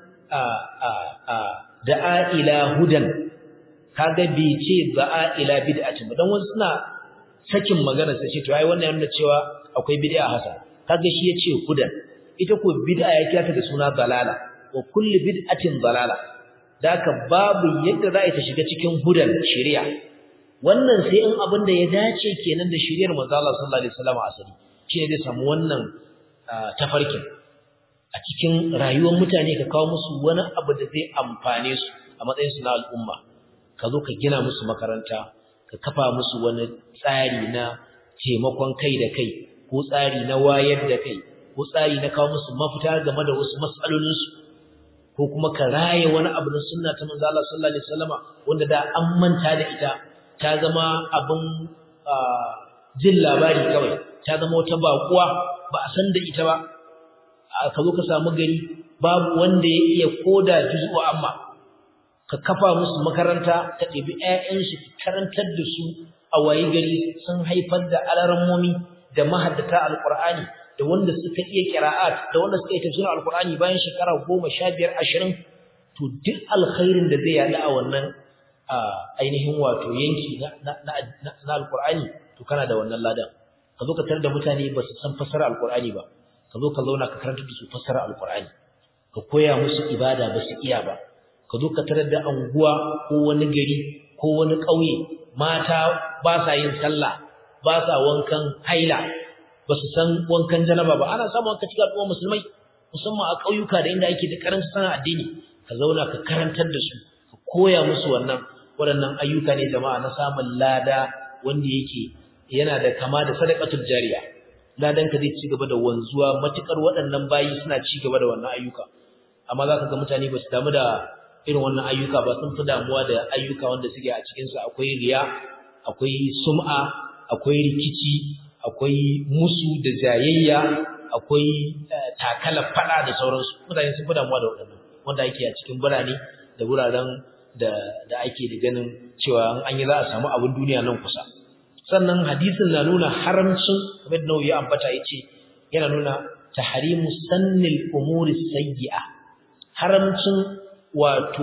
a a a da'a ila hudan kaga bai ce da'a ila bid'atin dan wasu suna sakin magana sai ce to ai wannan yana cewa akwai bid'a hasan kaga shi yace hudan ita ko bid'a ya kira ta da suna dalala wa kullu bid'atin dalala daka babu yadda za ta shiga cikin hudan shari'a wannan sai in abin da ya dace kenan da shari'ar manzo Allah sallallahu alaihi wasallam asali shine zai samu wannan tafarkin a cikin rayuwar mutane ka kawo musu wani abu da zai amfane su a matsayin su na al'umma ka zo ka gina musu makaranta ka kafa musu wani tsari na taimakon kai da kai ko tsari na wayar da kai ko tsari na kawo musu mafita game da wasu matsalolinsu ko kuma ka raye wani abu na sunna ta manzo Allah sallallahu alaihi wasallama wanda da an manta da ita ta zama abin jin labari kawai ta zama wata bakuwa ba a san da ita ba ka zo ka samu gari babu wanda ya iya koda juz'u amma ka kafa musu makaranta ka ɗebi ƴaƴansu ka karantar da su a waye gari sun haifar da alarammomi da mahaddata alqur'ani da wanda suka iya qira'at da wanda suka iya tafsirin alqur'ani bayan shekara 15 20 to duk alkhairin da zai yada a wannan ainihin wato yanki na na alqur'ani to kana da wannan ladan ka zo ka tarar da mutane ba su san fasara alqur'ani ba ka zo ka zauna ka karanta da su fasara alqur'ani ka koya musu ibada ba su iya ba ka zo ka tarar da anguwa ko wani gari ko wani ƙauye mata ba sa yin sallah ba sa wankan haila ba su san wankan janaba ba ana samun wanka cikin al'umma musulmai musamman a ƙauyuka da inda ake da karanci sana addini ka zauna ka karantar da su ka koya musu wannan waɗannan ayyuka ne jama'a na samun lada wanda yake yana da kama da sadaqatul jariya ladan ka zai ci gaba da wanzuwa matukar waɗannan bayi suna ci gaba da wannan ayyuka amma zaka ga mutane ba su damu da irin wannan ayyuka ba sun fi damuwa da ayyuka wanda suke a cikin su akwai riya akwai sum'a akwai rikici akwai musu da jayayya akwai takalar fada da sauransu mutane sun fi damuwa da waɗannan wanda ake a cikin birane da wuraren da da ake da ganin cewa an yi za a samu abin duniya nan kusa sannan hadisin na nuna haramcin kamar da ya ambata yace yana nuna tahrimu sannil umuri sayyi'a haramcin wato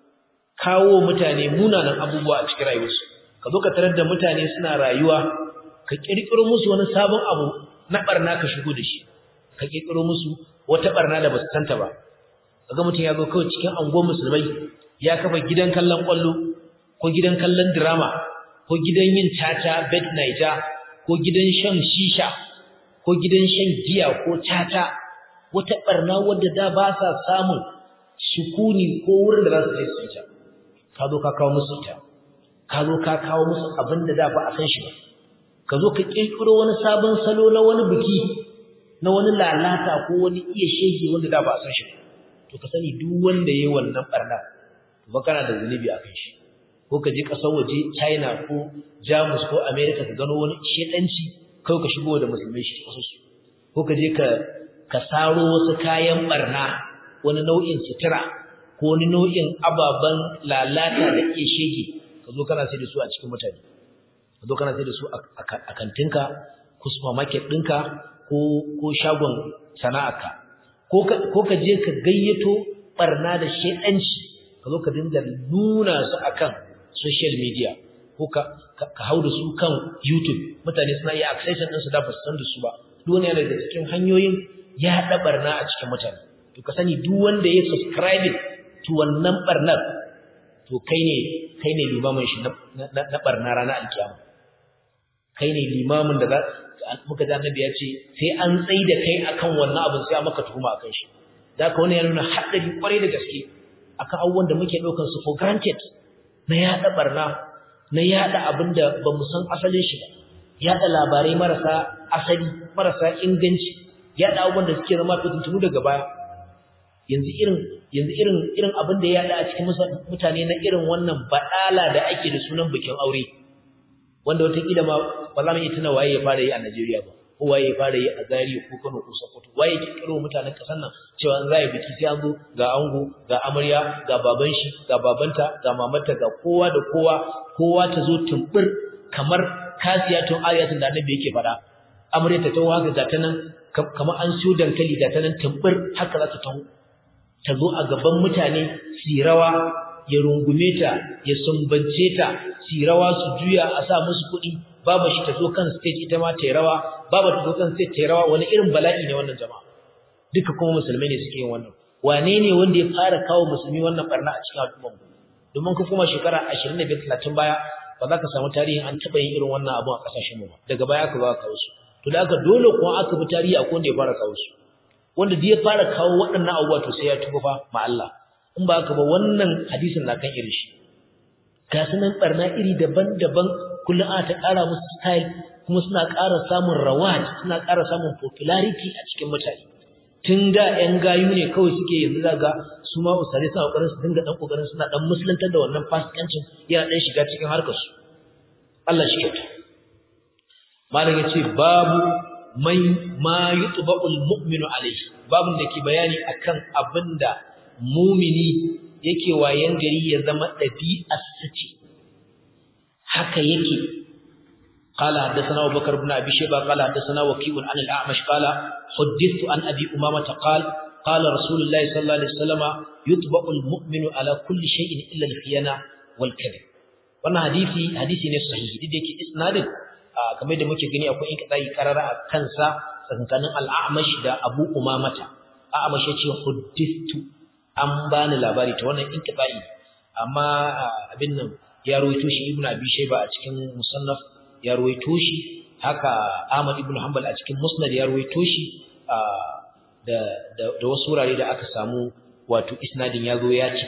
kawo mutane munanan abubuwa a cikin rayuwarsu ka zo ka tarar da mutane suna rayuwa ka kirkiro musu wani sabon abu na barna ka shigo da shi ka kirkiro musu wata barna da basu santa ba kaga mutum ya zo kawai cikin angon musulmai ya kafa gidan kallon kwallo ko gidan kallon drama ko gidan yin tata bed nighter ko gidan shan shisha ko gidan shan giya ko tata wata barna wadda da ba sa samun sukuni ko wurin da za su je su ta ka zo ka kawo musu ta ka zo ka kawo musu abin da da ba a san shi ba ka zo ka kirkiro wani sabon salo na wani biki na wani lalata ko wani iya shege wanda da ba a san shi ba to ka sani duk wanda yayi wannan barna to ba kana da zunubi a kan shi ko ka je kasar waje China ko Jamus ko America ka gano wani shedanci kai ka shigo da musulmai shi kasar su ko ka je ka ka saro wasu kayan barna wani nau'in sutura ko wani nau'in ababan lalata da iya shege ka zo kana sai da su a cikin mutane ka zo kana sai da su a kantinka ko supermarket ɗinka ko ko shagon sana'arka ko ka je ka gayyato barna da shedanci ka zo ka dinga nuna su akan social media ko ka ka hau da su kan YouTube mutane suna iya access din su da ba su san da su ba duk wani yana daga cikin hanyoyin ya haɗa barna a cikin mutane to ka sani duk wanda ya subscribe to wannan barnar to kai ne kai ne limamin shi na barna ranar alkiyama kai ne limamin da muka ji annabi ya ce sai an tsai da kai akan wannan abin sai maka tuhuma akan shi da haka wannan ya nuna haɗari kwarai da gaske akan abubuwan da muke ɗaukar su for granted na yaɗa barna na yaɗa abin da ba mu san asalin shi ba yaɗa labarai marasa asali marasa inganci yaɗa abubuwan da suke zama fitintunu daga baya yanzu irin yanzu irin irin abin da ya yaɗa a cikin mutane na irin wannan baɗala da ake da sunan bikin aure wanda wataƙila ma ba za mu iya tuna waye ya fara yi a Najeriya ba ko waye ya fara yi a Zaria ko Kano ko Sokoto waye ya kirkiro mutanen ƙasar nan cewa an zai biki sai an zo ga ango ga amarya ga baban shi ga babanta ga mamarta ga kowa da kowa kowa ta zo tumbur kamar kasiyatun ayatun da annabi yake faɗa amarya ta tawo haka ga ta nan kamar an siyo dankali ga ta nan tumbur haka za ta tawo ta zo a gaban mutane sirawa ya rungume ta ya sumbance ta sirawa su juya a sa musu kuɗi baba shi ta zo kan stage ita ma ta yi rawa baba ta zo kan stage ta yi rawa wani irin bala'i ne wannan jama'a duka kuma musulmai ne suke yin wannan wane ne wanda ya fara kawo musulmi wannan barna a cikin al'ummar mu domin ka kuma shekara 25 30 baya ba za ka samu tarihin an taɓa yin irin wannan abu a ƙasashen mu ba daga baya aka ba kawo su to da aka dole kuma aka bi tarihi akwai wanda ya fara kawo su wanda da ya fara kawo waɗannan abubuwa to sai ya tuba fa ma Allah in ba haka ba wannan hadisin na kan irin shi ga sunan barna iri daban-daban kullum ana ta ƙara musu style kuma suna ƙara samun rawaj suna ƙara samun popularity a cikin mutane tun da ƴan gayu ne kawai suke yanzu zaga su ma usare suna ƙoƙarin su dinga ɗan ƙoƙarin suna ɗan musulantar da wannan fasikancin yana ɗan shiga cikin harkar su Allah shi kyauta malam ya ce babu mai ma yutba'ul mu'minu alayhi babun da ke bayani akan abinda mumini yake wayan gari ya zama dabi'ar sace haka yake قال حدثنا ابو بكر بن ابي شيبه قال حدثنا وكيع عن الاعمش قال حدثت عن ابي امامه قال قال رسول الله صلى الله عليه وسلم يطبع المؤمن على كل شيء الا الخيانه والكذب wannan hadisi hadisi ne sahihi duk da yake isnadin kamar da muke gani akwai inkadai karara a kansa tsakankanin al-a'mash da abu umamata a'mash yace huddithu an bani labari ta wannan inkadai amma abin nan ya rawaito shi ibnu abi shayba a cikin musannaf ya ruwaito shi haka Ahmad ibn Hanbal a cikin Musnad ya ruwaito shi da da wasu wurare da aka samu wato isnadin ya zo ya cika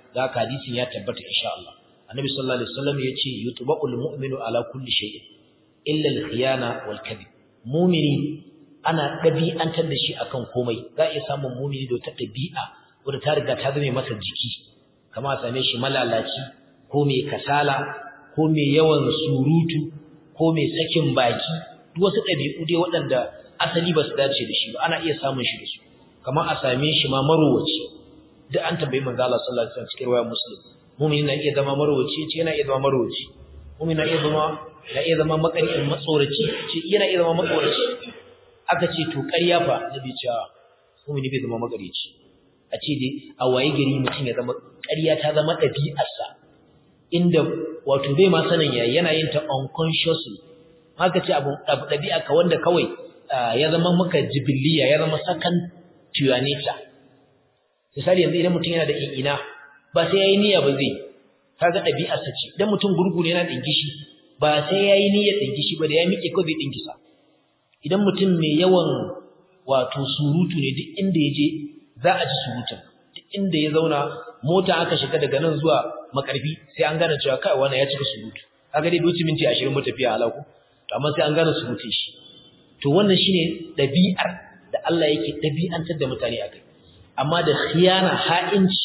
da haka hadisin ya tabbata insha Allah annabi sallallahu alaihi wasallam yace yutba'ul mu'minu ala kulli shay'in illa al-khiyana wal kadhib mu'mini ana dabi'antar da shi akan komai za a iya samun mu'mini da ta dabi'a wanda ta riga ta zame masa jiki kama a same shi malalaci ko mai kasala ko mai yawan surutu ko mai sakin baki duk wasu ɗabi'u dai waɗanda asali ba su dace da shi ba ana iya samun shi da su kamar a same shi ma marowaci duk an tambayi manzo Allah sallallahu alaihi wasallam cikin riwayar muslim mu'min na iya zama marowaci ce yana iya zama marowaci mu'min na iya zama na iya zama makarin matsoraci ce yana iya zama matsoraci aka ce to ƙarya fa nabi cewa mu'min bai zama makarici a ce dai a waye gari mutum ya zama ƙarya ta zama ɗabi'arsa inda wato bai ma sanin yayi yana yin ta unconsciously haka ce abu ɗabi'a ka wanda kawai ya zama maka jibiliya ya zama second to your nature misali yanzu idan mutum yana da ina ba sai yayi niyya ba zai kaga ɗabi'arsa ce idan mutum gurgu ne yana dingishi ba sai yayi niyyar dingishi ba da ya miƙe ko zai dingisa idan mutum mai yawan wato surutu ne duk inda ya je za a ji surutun duk inda ya zauna mota aka shiga daga nan zuwa makarfi sai an gane cewa kai wannan ya cika surutu kaga dai bai minti 20 mu tafiya halaku to amma sai an gane surutun shi to wannan shine dabi'ar da Allah yake dabi'antar da mutane akai amma da khiyana ha'inci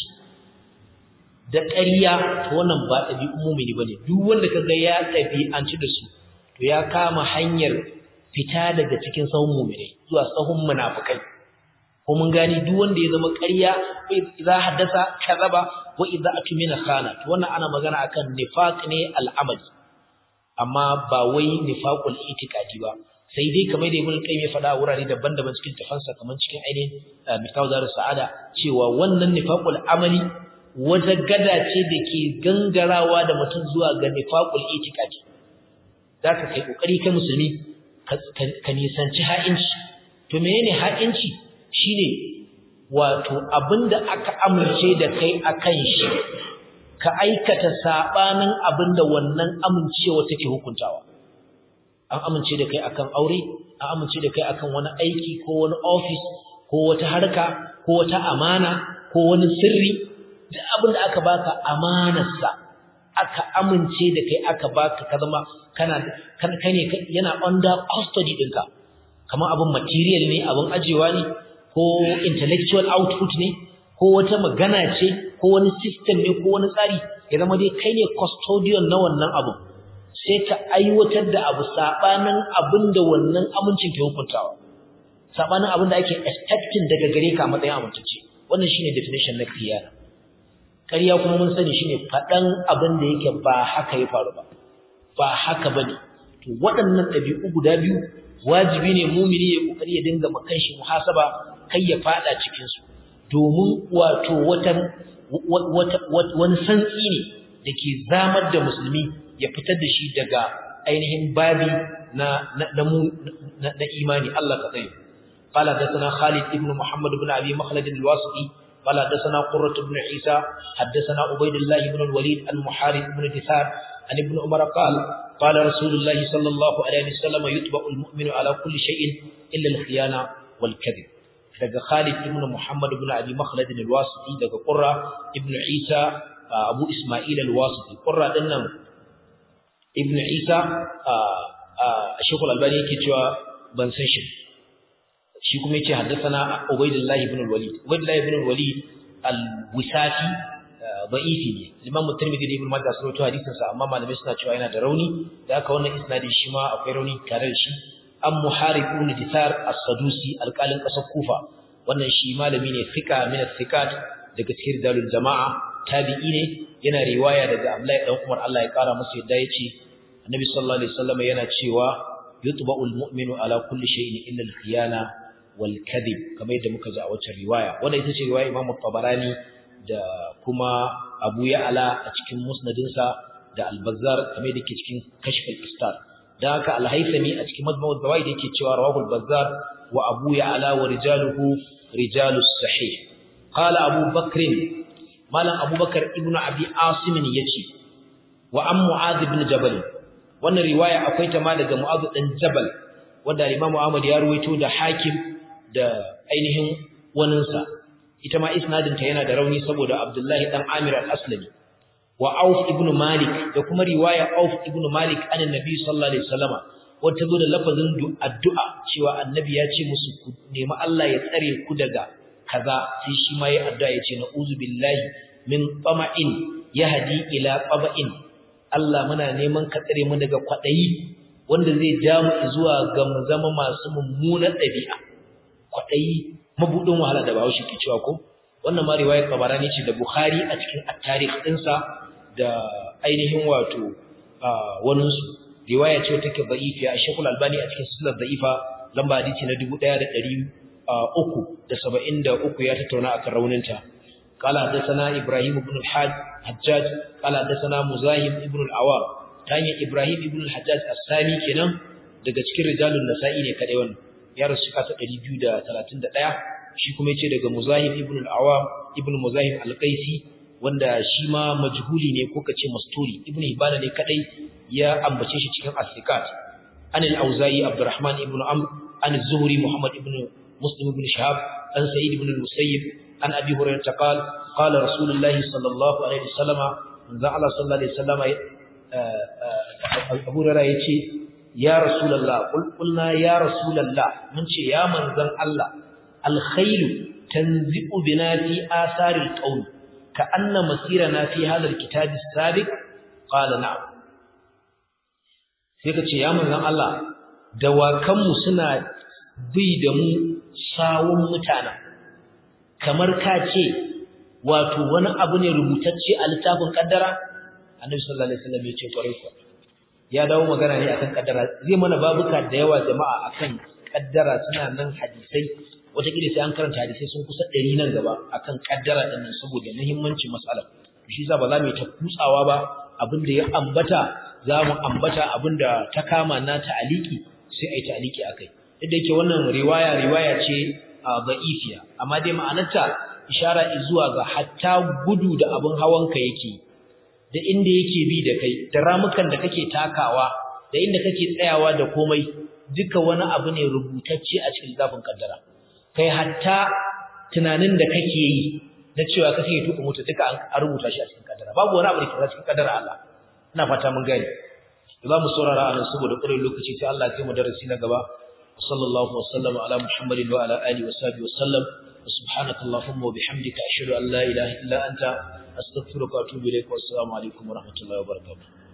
da ƙarya to wannan ba dabi'un mu'mini bane duk wanda kaga ya dabi'anci da su to ya kama hanyar fita daga cikin sahun mu'minai zuwa sahun munafikai ko mun gani duk wanda ya zama ƙarya idza haddasa kazaba wa idza atmina khana to wannan ana magana akan nifaq ne al'amali amma ba wai nifaqul itiqadi ba sai dai kamar da ibn qayyim ya faɗa a wurare daban-daban cikin tafansa kamar cikin ainihin mitaw dar sa'ada cewa wannan nifaqul amali wata gada ce da ke gangarawa da mutum zuwa ga nifaqul itiqadi zaka kai kokari kai musulmi ka nisanci ha'inci to menene ha'inci shine wato abinda aka amince da kai akan shi ka aikata sabanin abinda wannan amincewa take hukuntawa an amince da kai akan aure an amince da kai akan wani aiki ko wani office ko wata harka ko wata amana ko wani sirri duk abinda aka baka amanarsa aka amince da kai aka baka ka zama kana kai ne yana under custody ɗinka kamar abin material ne abin ajewa ne ko intellectual output ne ko wata magana ce ko wani system ne ko wani tsari ya zama dai kai ne custodian na wannan abu sai ka aiwatar da abu sabanin abin da wannan amincin ke hukuntawa sabanin abin da ake expecting daga gare ka matsayin amintacce wannan shine definition na khiyana ƙarya kuma mun sani shine faɗan abin da yake ba haka ya faru ba ba haka bane to waɗannan ɗabi'u guda biyu wajibi ne mumini ya kokari ya dinga makan shi muhasaba kai ya fada cikin su domin wato wata wani santsi ne dake zamar da musulmi ya fitar da shi daga ainihin babi na na na imani Allah ka tsaye قال حدثنا خالد بن محمد بن ابي مخلد الواسطي قال حدثنا قرة بن عيسى حدثنا عبيد الله بن الوليد المحارب بن دثار عن ابن عمر قال قال رسول الله صلى الله عليه وسلم يتبع المؤمن على كل شيء إلا الخيانة والكذب daga Khalid ibn Muhammad ibn Abi Makhlad al-Wasiti daga Qurra ibn Isa Abu Isma'il al-Wasiti Qurra din nan ibn Isa Sheikh al-Albani yake cewa ban san shi shi kuma yace haddathana Ubaydullah ibn al-Walid Ubaydullah ibn al-Walid al-Wisafi da'ifi ne Imam Tirmidhi da Ibn Majah sun rawaito hadisin sa amma malamai suna cewa yana da rauni da haka wannan isnadin shi ma akwai rauni tare da shi an Muharib ibn Dithar as-Sadusi alƙalin ƙasar Kufa wannan shi malami ne fika min thiqat daga cikin dalil jama'a tabi'i ne yana riwaya daga Abdullahi dan Umar Allah ya kara masa yadda yace Annabi sallallahu alaihi wasallam yana cewa yutba'ul mu'minu ala kulli shay'in illa al-khiyana wal kadhib kamar yadda muka ji a wacce riwaya wannan ita ce riwaya Imam Tabarani da kuma Abu Ya'la a cikin musnadinsa da Al-Bazzar kamar da yake cikin Kashf al-Istar dan haka Al-Haythami a cikin Majmu' al-Zawaid yake cewa rawahu Al-Bazzar wa Abu Ya'la wa rijaluhu rijalus sahih qala Abu Bakr malam Abu Bakar ibn Abi Asim yace wa am Mu'adh ibn Jabal wannan riwaya akwai ta ma daga Mu'adh dan Jabal wanda Imam Ahmad ya ruwaito da Hakim da ainihin waninsa ita ma isnadin ta yana da rauni saboda Abdullahi dan Amir al-Aslami wa Auf ibn Malik da kuma riwaya Auf ibn Malik anan Nabi sallallahu alaihi wasallama wata zo da lafazin addu'a cewa annabi ya ce musu ku nemi Allah ya tsare ku daga kaza sai shi ma ya addu'a ya ce na'uzu billahi min tama'in yahdi ila qaba'in Allah muna neman ka tsare mu daga kwadayi wanda zai ja mu zuwa ga mu zama masu mummunan ɗabi'a kwadayi mabudin wahala da Bahaushe ke cewa ko wannan ma riwayar Tabarani ce da Bukhari a cikin at-tarikh ɗinsa da ainihin wato wani su riwaya ce take da'ifiya a Sheikhul Albani a cikin silsilar da'ifa lamba hadisi na 1373 ya tattauna akan rauninta قال حدثنا إبراهيم بن الحاج حجاج قال حدثنا مزاحم ابن العوام تاني إبراهيم ابن الحجاج الثاني kenan daga cikin rijalun nasa'i ne kadai wannan ya rasu kasa 231 shi kuma yace daga muzahim ibn al-awam ibn muzahim al-qaisi wanda shi ma majhuli ne ko kace masturi ibn hibana ne kadai ya ambace shi cikin as-sikat an al-auza'i abdurrahman ibn amr an az-zuhri muhammad ibn muslim ibn shahab an sa'id ibn al-musayyib an abi hurairah qala qala rasulullahi sallallahu alaihi wasallam manzo Allah sallallahu alaihi wasallam abu hurairah yace ya rasulullah qul qulna ya rasulullah mun ce ya manzon Allah al-khayl tanzi'u bina fi athari al-qawl ka'anna masirana fi hadha al-kitab as-sabiq qala na'am sai ka ce ya manzon Allah dawakanmu suna bi da mu sawun mutanen kamar ka ce wato wani abu ne rubutacce a littafin kaddara annabi sallallahu alaihi wasallam ya ce kwarai ko ya dawo magana ne akan kaddara zai mana babuka da yawa jama'a akan kaddara suna nan hadisai wataƙila sai an karanta hadisai sun kusa ɗari nan gaba akan kaddara ɗin nan saboda muhimmancin mas'alar shi yasa ba za mu yi ta kutsawa ba abin da ya ambata za mu ambata abin da ta kama na ta'aliki sai a yi ta'aliki a kai yadda yake wannan riwaya riwaya ce a ba'ifiya amma dai ma'anarta ishara zuwa ga hatta gudu da abin hawanka yake da inda yake bi da kai da ramukan da kake takawa da inda kake tsayawa da komai duka wani abu ne rubutacce a cikin zafin kaddara kai hatta tunanin da kake yi na cewa kake tuka mota duka an rubuta shi a cikin kaddara babu wani abu da ke cikin kaddara Allah ina fata mun gane za mu saurara a nan saboda ƙurin lokaci sai Allah ya kai mu darasi na gaba sallallahu wa sallama ala muhammadin wa ala alihi wa sahbihi wa sallam subhanaka allahumma wa bihamdika ashhadu an la ilaha illa anta astaghfiruka wa atubu ilaik wa assalamu alaikum wa rahmatullahi wa barakatuh